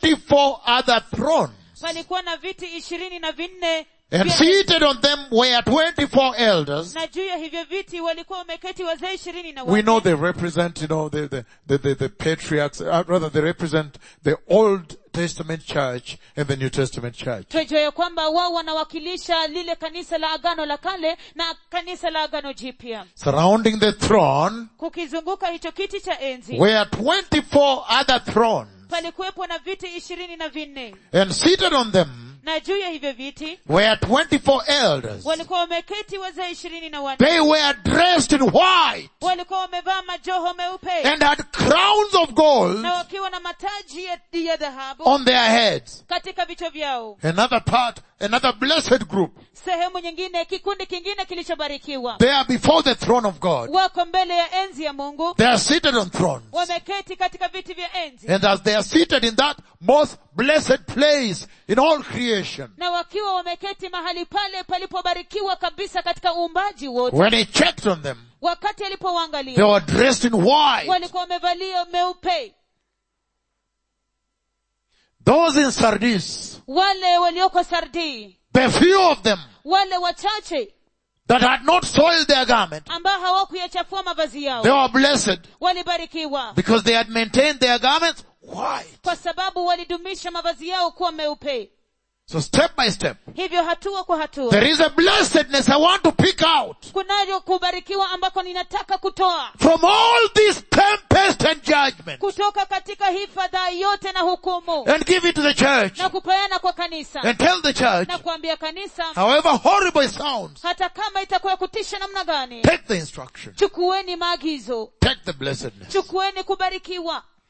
S2: 24 other thrones.
S1: palikuwa na viti ishirini na vinne
S2: And
S1: vya-
S2: seated on them were 24 elders.
S1: na juu ya hivyo viti walikuwa wameketi wazee ishirini na
S2: We
S1: wanne.
S2: know they represent, you know, the, the, the, the, the patriarchs, uh, rather they represent the Old Testament church and the New Testament church.
S1: twajua ya kwamba wao wanawakilisha lile kanisa la agano la kale na kanisa la agano jipya
S2: Surrounding the throne
S1: kukizunguka hicho kiti cha enzi
S2: were 24 other thrones.
S1: palikuwepo na viti ishirini na vinne
S2: And seated on them
S1: na juu ya hivyo viti
S2: were 24 elders.
S1: walikuwa wameketi wazee ishirini na wanne
S2: They were dressed in white
S1: walikuwa wamevaa majoho meupe
S2: and had crowns of gold
S1: na wakiwa na mataji ya, ya dhahabu
S2: on their heads.
S1: katika vichwa vyao
S2: Another part, another blessed group.
S1: sehemu nyingine kikundi kingine kilichobarikiwa
S2: They are before the throne of God.
S1: wako mbele ya enzi ya mungu
S2: They are seated on thrones.
S1: wameketi katika viti vya enzi
S2: And as they are seated in that most blessed place in all creation,
S1: na wakiwa wameketi mahali pale palipobarikiwa kabisa katika uumbaji wote
S2: when he checked on them,
S1: wakati
S2: they
S1: alipowaangalia
S2: were dressed in white.
S1: walikuwa wamevalia meupe
S2: Those in Sardis,
S1: wale walioko sardii
S2: the few of them
S1: wale wachache
S2: that had not soiled their garment,
S1: ambao hawakuyachafua mavazi
S2: they
S1: yao
S2: were blessed
S1: walibarikiwa
S2: because they had maintained their garments white.
S1: kwa sababu walidumisha mavazi yao kuwa meupe
S2: So step by step,
S1: hivyo hatua kwa hatua
S2: there is a blessedness I want to pick out
S1: kunayo kubarikiwa ambako ninataka kutoa
S2: from all this tempest and judgment
S1: kutoka katika hii fadhaa yote na hukumu
S2: and give it to the church
S1: na kupeana kwa kanisa
S2: and tell the church,
S1: na kuambia kanisa
S2: however horrible it sounds,
S1: hata kama itakuwa ya kutisha namna gani
S2: take the instruction,
S1: chukueni maagizo
S2: take the blessedness.
S1: chukueni kubarikiwa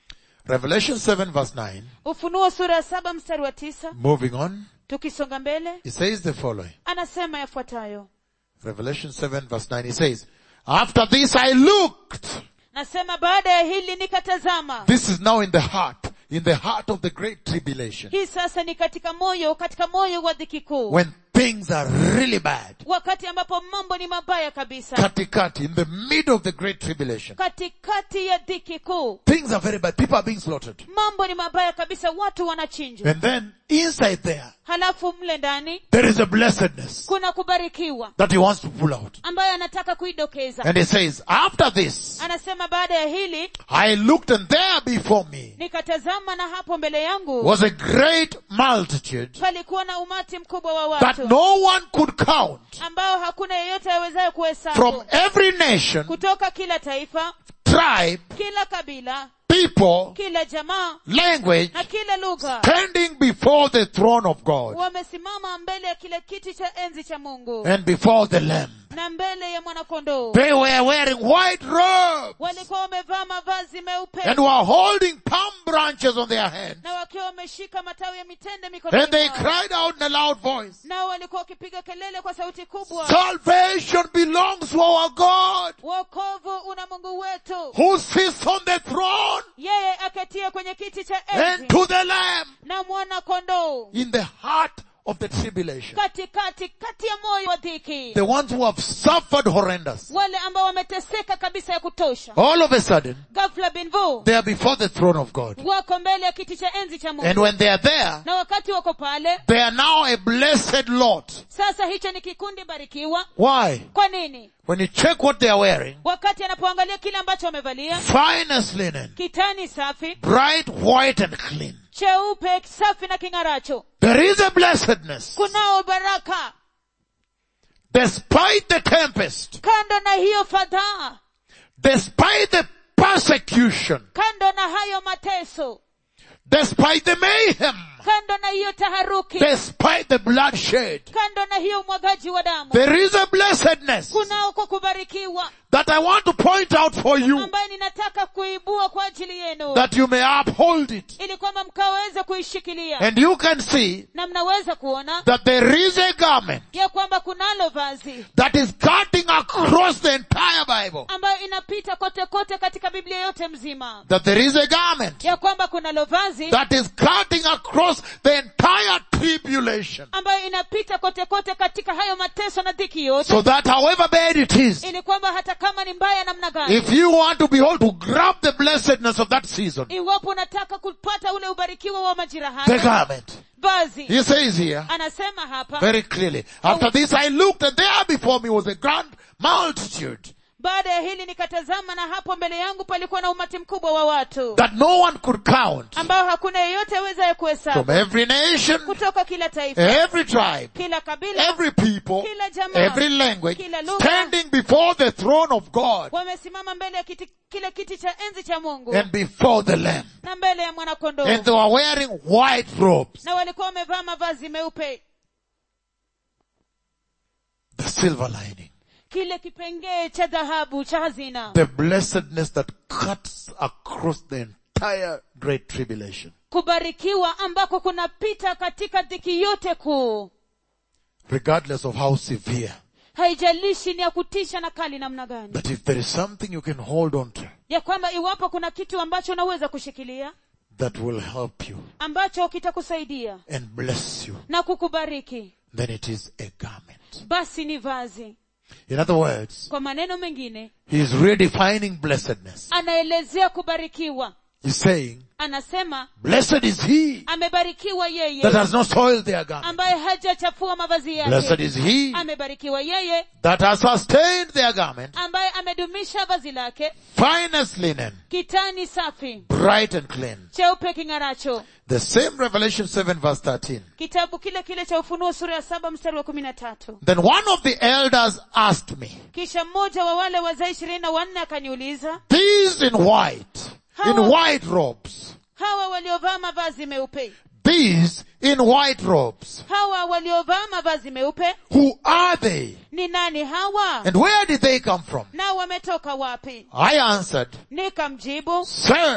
S2: Revelation 7 verse 9,
S1: ufunuo sura ya saba mstari wa tisa
S2: moving on,
S1: tukisonga mbele
S2: it says the following.
S1: anasema yafuatayo
S2: Revelation 7 verse 9, it says, After this I looked.
S1: nasema baada ya hili nikatazama
S2: This is now in the heart, in the heart of the great tribulation.
S1: hii sasa ni katika moyo katika moyo wa dhiki kuu
S2: When things are really bad.
S1: wakati ambapo mambo ni mabaya kabisa
S2: Katikati, in the middle of the great tribulation.
S1: katikati ya dhiki kuu
S2: Things are very bad. People are being slaughtered.
S1: mambo ni mabaya kabisa watu wanachinjwa
S2: And then inside there,
S1: halafu mle ndani
S2: there is a blessedness
S1: kuna kubarikiwa
S2: that he wants to pull out.
S1: ambayo anataka kuidokeza
S2: And he says, after this,
S1: anasema baada ya hili
S2: I looked and there before me
S1: nikatazama na hapo mbele yangu
S2: was a great multitude
S1: palikuwa na umati mkubwa wa
S2: that
S1: watu
S2: no one could count
S1: ambao hakuna yeyote awezaye
S2: from
S1: kuhesabu
S2: every nation,
S1: kutoka kila taifa
S2: tribe,
S1: kila kabila
S2: people,
S1: kila jamaa
S2: language,
S1: na kila lugha
S2: standing before the throne of God
S1: wamesimama mbele ya kile kiti cha enzi cha mungu
S2: and before the Lamb.
S1: na mbele ya mwanakondoo
S2: They were wearing white robes
S1: walikuwa wamevaa mavazi meupe
S2: and were holding palm branches on their hands.
S1: na wakiwa wameshika matawi ya mitende
S2: And
S1: mikononi
S2: they
S1: mwao.
S2: cried out in a loud voice,
S1: nao walikuwa wakipiga kelele kwa sauti kubwa
S2: Salvation belongs to our God
S1: wokovu una mungu wetu
S2: who sits on the throne
S1: yeye aketie kwenye kiti cha
S2: and
S1: enzi
S2: to the Lamb
S1: na mwana kondoo
S2: in the heart of the tribulation.
S1: katikati kati ya moyo wa dhiki
S2: The ones who have suffered horrendous.
S1: wale ambao wameteseka kabisa ya kutosha
S2: All of a sudden,
S1: ghafla binvu
S2: they are before the throne of God.
S1: wako mbele ya kiti cha enzi cha
S2: And
S1: mungu
S2: when they are there,
S1: na wakati wako pale
S2: they are now a blessed lot.
S1: sasa hicho ni kikundi barikiwa
S2: Why?
S1: kwa nini
S2: When you check what they are wearing,
S1: wakati anapoangalia kile ambacho wamevalia
S2: finest linen,
S1: kitani safi
S2: bright white and clean.
S1: cheupe safi na king'aracho
S2: There is a blessedness.
S1: kunao baraka
S2: Despite the tempest,
S1: kando na hiyo fadhaa
S2: despite the persecution,
S1: kando na hayo mateso
S2: despite the mayhem,
S1: kando na hiyo taharuki
S2: despite the bloodshed,
S1: kando na hiyo umwagaji wa damu
S2: there is a blessedness
S1: kunao kwa kubarikiwa
S2: that I want to point out for you
S1: ambaye ninataka kuibua kwa ajili yenu
S2: that you may uphold it.
S1: ili kwamba mkaweze kuishikilia
S2: And you can see
S1: na mnaweza kuona
S2: that there is a garment
S1: ya kwamba kunalo vazi
S2: that is cutting across the entire Bible.
S1: ambayo inapita kote kote katika biblia yote mzima
S2: That there is a garment
S1: ya kwamba kunalo vazi
S2: that is cutting across the entire tribulation.
S1: ambayo inapita kote kote katika hayo mateso na dhiki yote
S2: So that however bad it is,
S1: ili kwamba hata kama ni mbaya namna gani
S2: if you want to behold, to grab the blessedness of that season,
S1: iwapo unataka kupata ule ubarikiwa wa majira
S2: the
S1: haya
S2: garment.
S1: vazi
S2: He says here,
S1: anasema hapa
S2: very clearly, after this I looked and there before me was a grand multitude
S1: baada ya hili nikatazama na hapo mbele yangu palikuwa na umati mkubwa wa watu
S2: that no one could count
S1: ambao hakuna yeyote awezaye
S2: from
S1: kuhesabu
S2: every nation,
S1: kutoka kila taifa
S2: every tribe,
S1: kila kabila
S2: every people,
S1: kila jamaa
S2: every language,
S1: kila lugha
S2: standing before the throne of God
S1: wamesimama mbele ya kiti, kile kiti cha enzi cha mungu
S2: and before the Lamb.
S1: na mbele ya mwanakondoo
S2: And they were wearing white robes,
S1: na walikuwa wamevaa mavazi meupe
S2: the silver lining,
S1: kile kipengee cha dhahabu cha hazina
S2: the blessedness that cuts across the entire great tribulation.
S1: kubarikiwa ambako kunapita katika dhiki yote kuu
S2: Regardless of how severe,
S1: haijalishi ni ya kutisha na kali namna gani
S2: that if there is something you can hold on to
S1: ya kwamba iwapo kuna kitu ambacho unaweza kushikilia
S2: that will help you
S1: ambacho kitakusaidia
S2: and bless you,
S1: na kukubariki
S2: then it is a garment.
S1: basi ni vazi
S2: In other words,
S1: kwa maneno mengine
S2: he is redefining blessedness.
S1: anaelezea kubarikiwa
S2: He's saying,
S1: anasema
S2: blessed is he
S1: amebarikiwa yeye
S2: that has not soiled their garment.
S1: ambaye hajachafua mavazi
S2: Blessed
S1: yake
S2: is he
S1: amebarikiwa yeye
S2: that has sustained their garment,
S1: ambaye amedumisha vazi lake
S2: finest linen,
S1: kitani safi
S2: bright and clean.
S1: cheupe king'aracho
S2: The same Revelation 7 verse 13.
S1: kitabu kile kile cha ufunuo sura ya saba mstari wa kumi na tatu
S2: Then one of the elders asked me,
S1: kisha mmoja wa wale wazee ishirini na wanne akaniuliza
S2: these in white, in
S1: How-
S2: white robes,
S1: hawa waliovaa mavazi meupe
S2: these in white robes,
S1: hawa waliovaa mavazi meupe
S2: who are they?
S1: ni nani hawa
S2: And where did they come from?
S1: nao wametoka wapi
S2: I answered,
S1: nikamjibu
S2: Sir,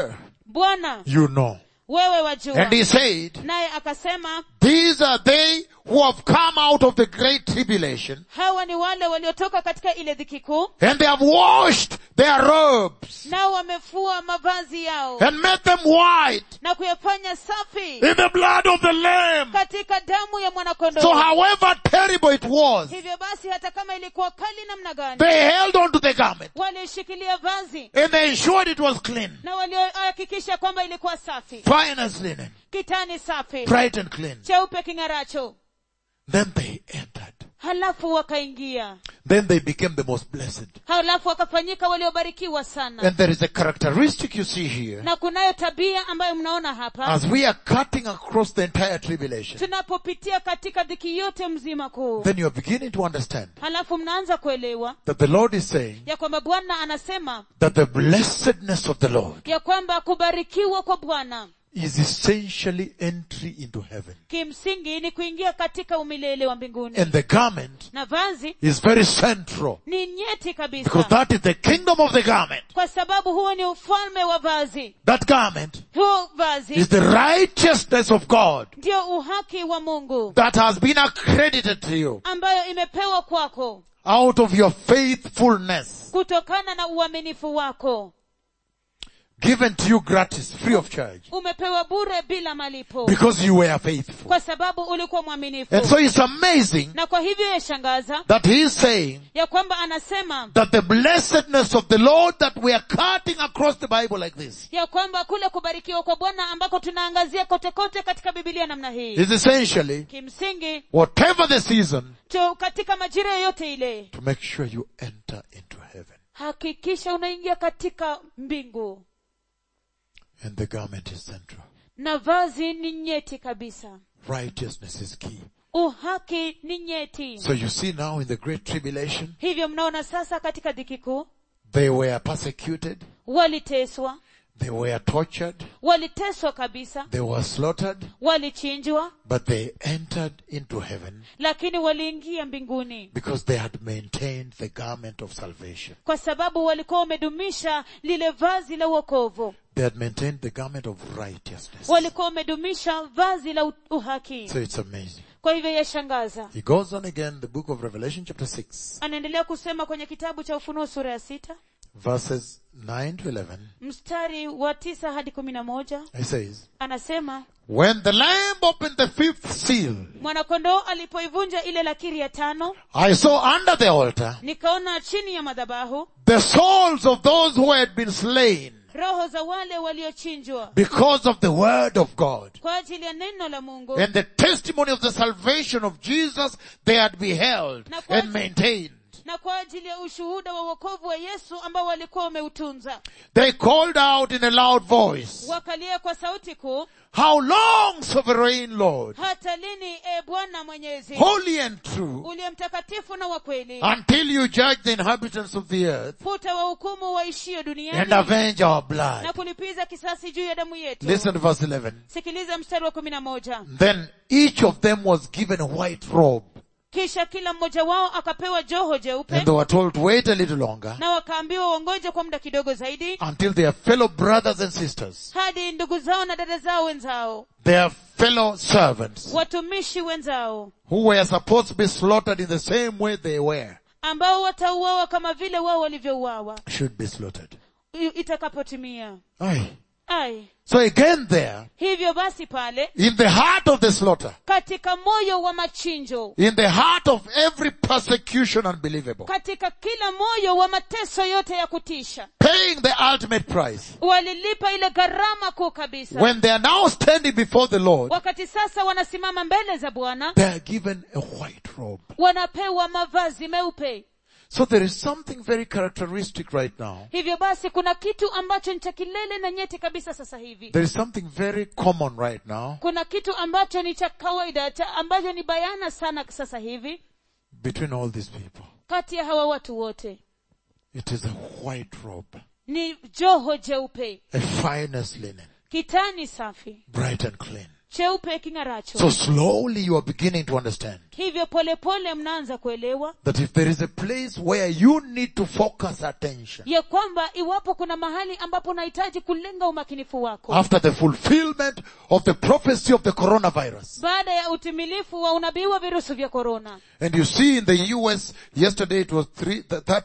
S1: bwana
S2: you know.
S1: wewe wajua
S2: And he said,
S1: naye akasema
S2: these are they who have come out of the great tribulation
S1: hawa ni wale waliotoka katika ile dhiki kuu
S2: and they have washed their robes
S1: nao wamefua mavazi yao
S2: and made them white
S1: na kuyafanya safi
S2: in the blood of the Lamb.
S1: katika damu ya
S2: So
S1: mwanakondoo
S2: however terrible it was,
S1: hivyo basi hata kama ilikuwa kali namna gani
S2: they held on to the garment
S1: walishikilia vazi
S2: and they ensured it was clean.
S1: na waliohakikisha kwamba ilikuwa safi
S2: Fine as linen,
S1: kitani safi
S2: bright and clean.
S1: cheupe king'aracho
S2: Then they entered.
S1: halafu wakaingia
S2: Then they became the most blessed.
S1: halafu wakafanyika waliobarikiwa sana
S2: And there is a characteristic you see here
S1: na kunayo tabia ambayo mnaona hapa
S2: as we are cutting across the entire tribulation.
S1: tunapopitia katika dhiki yote mzima kuu
S2: Then you are beginning to understand
S1: halafu mnaanza kuelewa
S2: that the Lord is saying
S1: ya kwamba bwana anasema
S2: that the blessedness of the Lord
S1: ya kwamba kubarikiwa kwa bwana
S2: is essentially entry into heaven.
S1: kimsingi ni kuingia katika umilele wa mbinguni
S2: And the garment
S1: na vazi
S2: is very central
S1: ni nyeti
S2: because
S1: kabisa
S2: that is the kingdom of the garment.
S1: kwa sababu huo ni ufalme wa vazi
S2: That garment
S1: huo vazi
S2: is the righteousness of God
S1: ndio uhaki wa mungu
S2: that has been accredited to you
S1: ambayo imepewa kwako
S2: out of your faithfulness,
S1: kutokana na uaminifu wako
S2: given to you gratis, free of charge,
S1: umepewa bure bila malipo
S2: because you were faithful.
S1: kwa sababu ulikuwa mwaminifu
S2: And so it's amazing
S1: na kwa hivyo yashangaza
S2: that he is saying
S1: ya kwamba anasema
S2: that the blessedness of the Lord that we are cutting across the Bible like this
S1: ya kwamba kule kubarikiwa kwa bwana ambako tunaangazia kote kote katika bibilia namna hii
S2: is essentially
S1: kimsingi
S2: whatever the season
S1: tu katika majira yoyote ile
S2: to make sure you enter into heaven.
S1: hakikisha unaingia katika mbingu
S2: And the garment is central.
S1: na vazi ni nyeti kabisa
S2: Righteousness is key.
S1: uhaki ni nyeti
S2: So you see now in the great tribulation,
S1: hivyo mnaona sasa katika dhiki kuu
S2: they were persecuted,
S1: waliteswa
S2: they were tortured,
S1: waliteswa kabisa
S2: they were slaughtered,
S1: walichinjwa
S2: but they entered into heaven
S1: lakini waliingia mbinguni
S2: because they had maintained the garment of salvation.
S1: kwa sababu walikuwa wamedumisha lile vazi la uokovu
S2: They had maintained the garment of righteousness.
S1: walikuwa wamedumisha vazi la u- uhaki
S2: So it's amazing.
S1: kwa hivyo yashangaza
S2: He goes on again, the book of Revelation chapter 6,
S1: anaendelea kusema kwenye kitabu cha ufunuo sura ya sita
S2: verses 9 to 11.
S1: mstari wa tisa hadi kumi na moja
S2: He says,
S1: anasema
S2: When the Lamb opened the fifth seal,
S1: mwanakondoo alipoivunja ile lakiri ya tano
S2: I saw under the altar
S1: nikaona chini ya madhabahu
S2: the souls of those who had been slain
S1: roho za wale waliochinjwa
S2: because of the word of God
S1: kwa ajili ya neno la mungu
S2: and the testimony of the salvation of Jesus they had beheld
S1: Na kwa-
S2: and maintained.
S1: na kwa ajili ya ushuhuda wa wokovu wa yesu ambao walikuwa wameutunza
S2: They called out in a loud voice,
S1: wakalia kwa sauti kuu
S2: How long, sovereign Lord,
S1: hata lini e bwana mwenyezi
S2: holy and true,
S1: uliye mtakatifu na wa kweli
S2: until you judge the inhabitants of the earth
S1: futa wahukumu waishio
S2: and
S1: duniani
S2: avenge our
S1: na
S2: blood?
S1: kulipiza kisasi juu ya damu yetu
S2: Listen to verse 11.
S1: sikiliza mstari wa kumi na moja
S2: Then each of them was given a white robe
S1: kisha kila mmoja wao akapewa joho jeupe
S2: and they were told to wait a little longer
S1: na wakaambiwa wangoje kwa muda kidogo zaidi
S2: until their fellow brothers and sisters,
S1: hadi ndugu zao na dada zao wenzao
S2: their fellow servants,
S1: watumishi wenzao
S2: who were supposed to be slaughtered in the same way they were,
S1: ambao watauawa kama vile wao walivyouawa
S2: should be slaughtered.
S1: i- itakapotimia
S2: Aye.
S1: ai
S2: So again there,
S1: hivyo basi pale
S2: in the heart of the slaughter,
S1: katika moyo wa machinjo
S2: in the heart of every persecution unbelievable,
S1: katika kila moyo wa mateso yote ya kutisha
S2: paying the ultimate price,
S1: walilipa ile gharama kuu kabisa
S2: when they are now standing before the Lord,
S1: wakati sasa wanasimama mbele za bwana
S2: they are given a white robe.
S1: wanapewa mavazi meupe
S2: So there is something very characteristic right now.
S1: hivyo basi kuna kitu ambacho ni cha kilele na nyeti kabisa sasa hivi
S2: There is something very common right now
S1: kuna kitu ambacho ni cha kawaida cha ambacho ni bayana sana sasa hivi
S2: between all these people.
S1: kati ya hawa watu wote
S2: It is a white robe,
S1: ni joho jeupe
S2: a finest linen,
S1: kitani safi
S2: bright and clean.
S1: cheupe king'aracho
S2: So slowly you are beginning to understand
S1: hivyo polepole mnaanza kuelewa
S2: that if there is a place where you need to focus attention
S1: ya kwamba iwapo kuna mahali ambapo unahitaji kulenga umakinifu wako
S2: after the fulfillment of the prophecy of the coronavirus,
S1: baada ya utimilifu wa unabii wa virusi vya korona
S2: and you see in the US, yesterday it was three,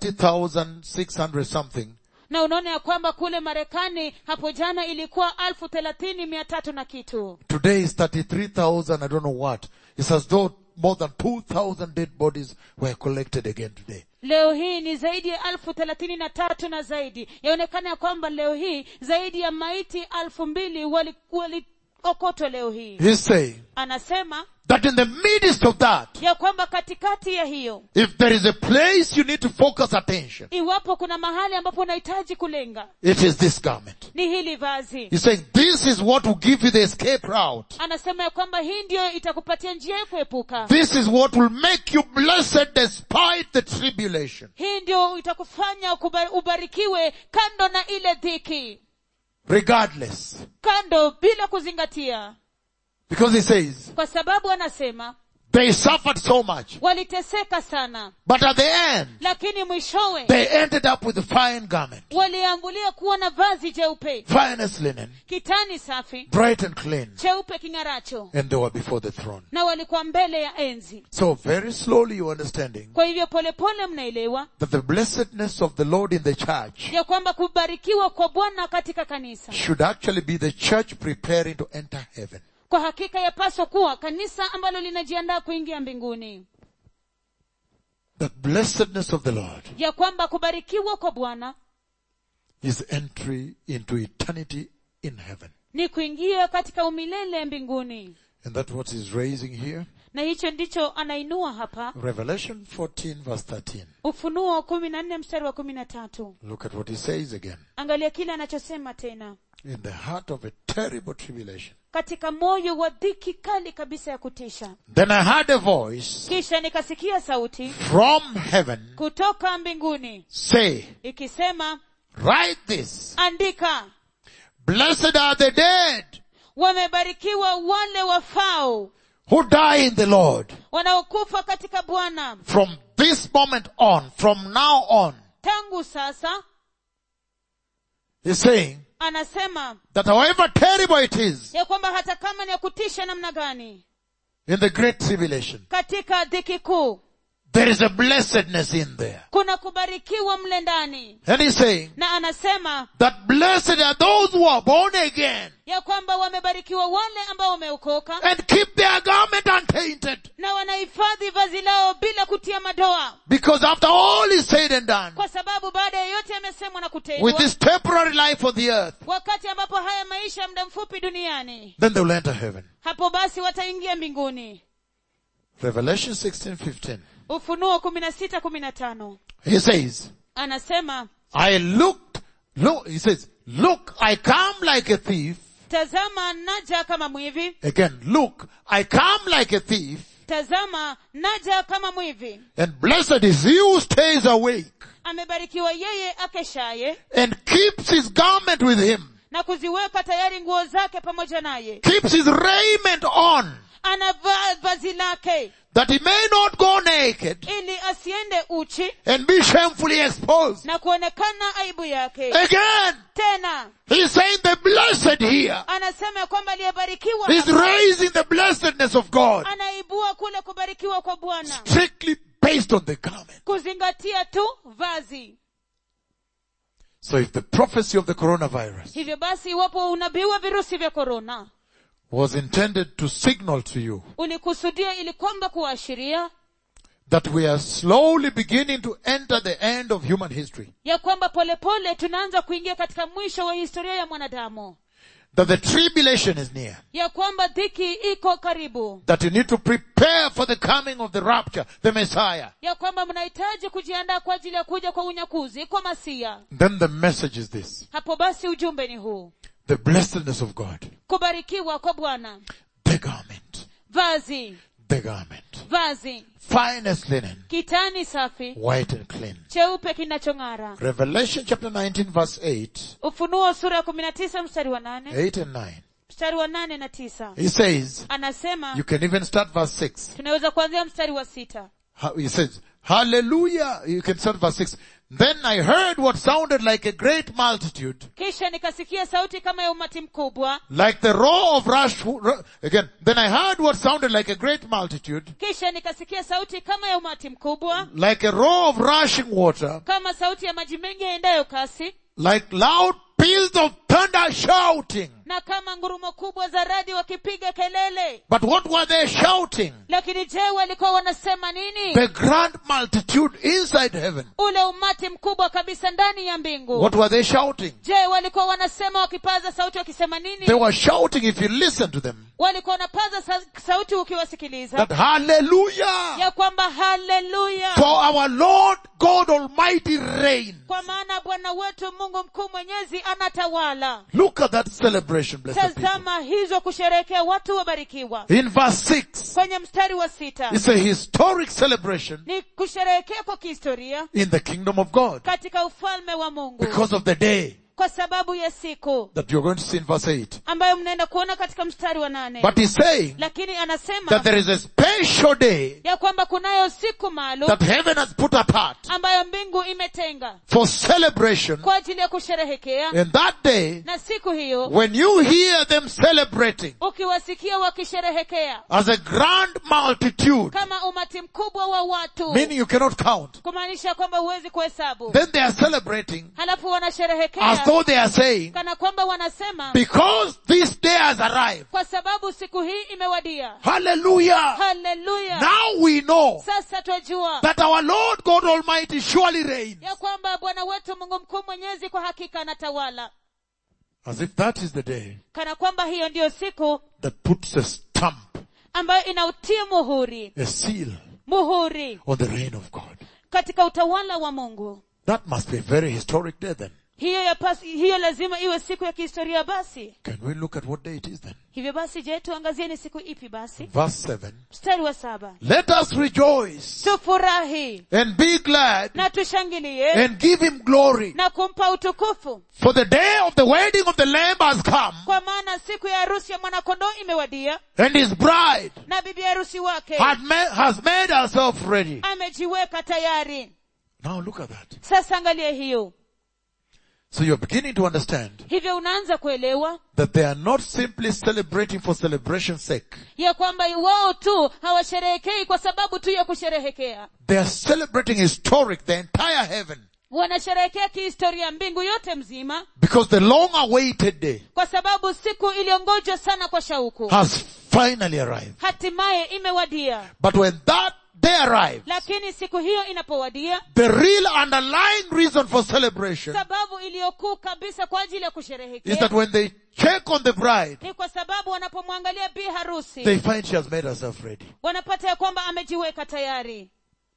S2: 30,600 something,
S1: na unaona ya kwamba kule marekani hapo jana ilikuwa alfu thelathini mia tatu na kitu
S2: Today is 33,000, I don't know what. It's as though more than 2,000 dead bodies were collected again today.
S1: leo hii ni zaidi ya alfu thelathini na tatu na zaidi yaonekana ya kwamba leo hii zaidi ya maiti alfu mbili waliokotwa wali okotwa leo hii
S2: He's saying
S1: anasema
S2: that in the midst of that,
S1: ya kwamba katikati ya hiyo
S2: if there is a place you need to focus attention,
S1: iwapo kuna mahali ambapo unahitaji kulenga
S2: it is this garment.
S1: ni hili vazi
S2: He's saying this is what will give you the escape route.
S1: anasema ya kwamba hii ndiyo itakupatia njia ya kuepuka
S2: This is what will make you blessed despite the tribulation.
S1: hii ndio itakufanya ukuba- ubarikiwe kando na ile dhiki
S2: Regardless.
S1: kando bila kuzingatia
S2: Because he says,
S1: kwa sababu anasema
S2: they suffered so much,
S1: waliteseka sana
S2: but at the end,
S1: lakini mwishowe
S2: they ended up with a fine garment,
S1: waliambulia kuwa na vazi jeupe
S2: finest linen,
S1: kitani safi
S2: bright and clean,
S1: cheupe king'aracho
S2: and they were before the throne.
S1: na walikuwa mbele ya enzi
S2: So very slowly you're understanding
S1: kwa hivyo polepole mnaelewa
S2: that the blessedness of the Lord in the church
S1: ya kwamba kubarikiwa kwa bwana katika kanisa
S2: should actually be the church preparing to enter heaven.
S1: kwa hakika yapaswa kuwa kanisa ambalo linajiandaa kuingia mbinguni
S2: The blessedness of the Lord
S1: ya kwamba kubarikiwa kwa bwana
S2: is entry into eternity in heaven.
S1: ni kuingia katika umilele mbinguni
S2: And that's what he's raising here.
S1: na hicho ndicho anainua hapa
S2: Revelation 14 verse 13.
S1: ufunuo kumi na nne mstari wa kumi na tatu
S2: Look at what he says again.
S1: angalia kile anachosema tena
S2: In the heart of a terrible tribulation.
S1: katika moyo wa dhiki kali kabisa ya kutisha
S2: Then I heard a voice
S1: kisha nikasikia sauti
S2: from heaven
S1: kutoka mbinguni
S2: say,
S1: ikisema
S2: write this.
S1: andika
S2: Blessed are the dead
S1: wamebarikiwa wale wafao
S2: who die in the Lord.
S1: wanaokufa katika bwana
S2: From this moment on, from now on,
S1: tangu sasa
S2: he's saying
S1: anasema
S2: that however terrible it is
S1: ya kwamba hata kama ni ya kutisha namna gani
S2: in the great tribulation,
S1: katika dhiki kuu
S2: there is a blessedness in there.
S1: kuna kubarikiwa mle ndani
S2: And he's saying
S1: na anasema
S2: that blessed are those who are born again
S1: ya kwamba wamebarikiwa wale ambao wameokoka
S2: and keep their garment untainted.
S1: na wanahifadhi vazi lao bila kutia madoa
S2: Because after all is said and done,
S1: kwa sababu baada ya yote yamesemwa na
S2: with
S1: kutendwa
S2: this temporary life on the earth,
S1: wakati ambapo haya maisha ya muda mfupi duniani
S2: then they will enter heaven.
S1: hapo basi wataingia mbinguni
S2: Revelation 16, 15.
S1: ufunuo kumi na sita kumi na tano
S2: He says,
S1: anasema
S2: I looked, look, he says, look, I come like a thief.
S1: tazama naja kama mwivi
S2: Again, look, I come like a thief,
S1: tazama naja kama mwivi
S2: and blessed is he who stays awake
S1: amebarikiwa yeye akeshaye
S2: and keeps his garment with him,
S1: na kuziweka tayari nguo zake pamoja naye
S2: keeps his raiment on,
S1: anavaa vazi lake
S2: that he may not go naked
S1: ili asiende uchi
S2: and be shamefully exposed.
S1: na kuonekana aibu yake
S2: Again,
S1: tena
S2: he's saying the blessed here
S1: anasema ya kwamba aliyebarikiwa
S2: is
S1: hapa,
S2: raising the blessedness of God
S1: anaibua kule kubarikiwa kwa bwana
S2: strictly based on the garment.
S1: kuzingatia tu vazi
S2: So if the prophecy of the coronavirus
S1: hivyo basi iwapo unabii wa virusi vya korona
S2: was intended to signal to you
S1: ulikusudia ili kwamba kuashiria
S2: that we are slowly beginning to enter the end of human history,
S1: ya kwamba polepole tunaanza kuingia katika mwisho wa historia ya mwanadamu
S2: that the tribulation is near,
S1: ya kwamba dhiki iko karibu
S2: that you need to prepare for the coming of the rapture, the Messiah,
S1: ya kwamba mnahitaji kujiandaa kwa ajili ya kuja kwa unyakuzi kwa masia
S2: then the message is this.
S1: hapo basi ujumbe ni huu
S2: The blessedness of God.
S1: kubarikiwa kwa bwana
S2: The garment.
S1: vazi
S2: The garment.
S1: vazi
S2: Finest linen.
S1: kitani safi
S2: White and clean.
S1: cheupe kinachong'ara
S2: Revelation chapter 19 verse 8.
S1: ufunuo sura ya kumi na tisa mstari wa nane
S2: 8 and 9.
S1: mstari wa nane na tisa
S2: He says,
S1: anasema
S2: you can even start verse 6.
S1: tunaweza kuanzia mstari wa sita
S2: Ha- He says, hallelujah. You can start verse 6. Then I heard what sounded like a great multitude,
S1: kisha nikasikia sauti kama ya umati mkubwa
S2: like the roar of rush, ru- again, then I heard what sounded like a great multitude,
S1: kisha nikasikia sauti kama ya umati mkubwa
S2: like a roar of rushing water,
S1: kama sauti ya maji mengi yaendayo kasi
S2: like loud peals of thunder shouting.
S1: na kama ngurumo kubwa za radi wakipiga kelele
S2: But what were they shouting?
S1: lakini je walikuwa wanasema nini
S2: The grand multitude inside heaven.
S1: ule umati mkubwa kabisa ndani ya mbingu
S2: What were they shouting?
S1: je walikuwa wanasema wakipaza sauti wakisema nini
S2: They were shouting if you listen to them.
S1: walikuwa wanapaza sa- sauti ukiwasikiliza
S2: That hallelujah!
S1: ya kwamba haleluya
S2: For our Lord God Almighty reigns.
S1: kwa maana bwana wetu mungu mkuu mwenyezi anatawala
S2: Look at that celebration, blessed people.
S1: tazama hizo kusherehekea watu wabarikiwa
S2: In verse 6,
S1: kwenye mstari wa sita
S2: it's a historic celebration
S1: ni kusherehekea kwa kihistoria
S2: in the kingdom of God
S1: katika ufalme wa mungu
S2: because of the day
S1: kwa sababu ya siku
S2: that you're going to see in verse 8.
S1: ambayo mnaenda kuona katika mstari wa nane
S2: But he's saying
S1: lakini anasema
S2: that there is a special day
S1: ya kwamba kunayo siku maalum
S2: that heaven has put apart
S1: ambayo mbingu imetenga
S2: for celebration.
S1: kwa ajili ya kusherehekea
S2: And that day,
S1: na siku hiyo
S2: when you hear them celebrating
S1: ukiwasikia wakisherehekea
S2: as a grand multitude,
S1: kama umati mkubwa wa watu
S2: meaning you cannot count,
S1: kumaanisha kwamba huwezi kuhesabu
S2: then they are celebrating
S1: halafu
S2: as
S1: wanasherehekea
S2: though they are saying,
S1: kana kwamba wanasema
S2: because this day has arrived.
S1: kwa sababu siku hii imewadia
S2: Hallelujah.
S1: haleluya
S2: Now we know
S1: sasa twajua
S2: that our Lord God Almighty surely reigns.
S1: ya kwamba bwana wetu mungu mkuu mwenyezi kwa hakika anatawala
S2: As if that is the day
S1: kana kwamba hiyo ndiyo siku
S2: that puts a stamp,
S1: ambayo inautia muhuri
S2: a seal
S1: muhuri
S2: on the reign of God.
S1: katika utawala wa mungu
S2: That must be a very historic day then.
S1: hiyo ya pasi, hiyo lazima iwe siku ya kihistoria basi
S2: Can we look at what day it is then?
S1: hivyo basi je tuangazie ni siku ipi basi
S2: Verse 7.
S1: mstari wa saba
S2: Let us rejoice
S1: tufurahi
S2: and be glad
S1: na tushangilie
S2: and give him glory.
S1: na kumpa utukufu
S2: For the day of the wedding of the Lamb has come
S1: kwa maana siku ya harusi ya mwanakondoo imewadia
S2: and his bride
S1: na bibi harusi wake
S2: had ma- has made herself ready.
S1: amejiweka tayari
S2: Now look at that.
S1: sasa angalia hiyo
S2: So you're beginning to understand
S1: hivyo unaanza kuelewa
S2: that they are not simply celebrating for celebration's sake.
S1: ya kwamba wao tu hawasherehekei kwa sababu tu ya kusherehekea
S2: They are celebrating historic, the entire heaven.
S1: wanasherehekea kihistoria mbingu yote mzima
S2: Because the long awaited day
S1: kwa sababu siku iliyongojwa sana kwa shauku
S2: has finally arrived.
S1: hatimaye imewadia
S2: But when that day arrives,
S1: lakini siku hiyo inapowadia
S2: the real underlying reason for celebration
S1: sababu iliyokuu kabisa kwa ajili ya
S2: is that
S1: kusherehekea
S2: when they check on the bride,
S1: ni kwa sababu wanapomwangalia bi harusi
S2: they find she has made herself ready.
S1: wanapata ya kwamba amejiweka tayari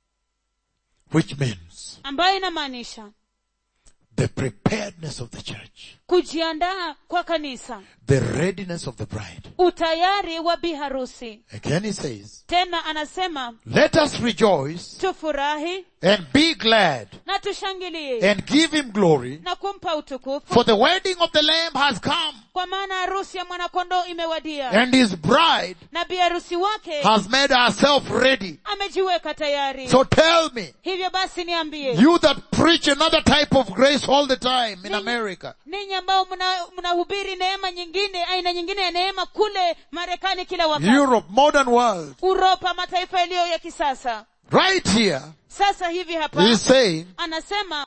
S2: Which means
S1: ambayo inamaanisha
S2: the preparedness of the church,
S1: kujiandaa kwa kanisa
S2: the readiness of the bride.
S1: utayari wa bi harusi
S2: Again he says,
S1: tena anasema
S2: let us rejoice
S1: tufurahi
S2: and be glad
S1: na tushangilie
S2: and give him glory
S1: na kumpa utukufu
S2: for the wedding of the lamb has come
S1: kwa maana harusi ya mwanakondoo imewadia
S2: and his bride
S1: na bi harusi wake
S2: has made herself ready.
S1: amejiweka tayari
S2: So tell me,
S1: hivyo basi niambie
S2: you that preach another type of grace all the time in America,
S1: ninyi ambao mna- mnahubiri neema nyingine aina nyingine ya neema kule marekani kila wakati
S2: Europe, modern world,
S1: uropa mataifa yaliyo ya kisasa
S2: right here,
S1: sasa hivi hapa
S2: he's saying
S1: anasema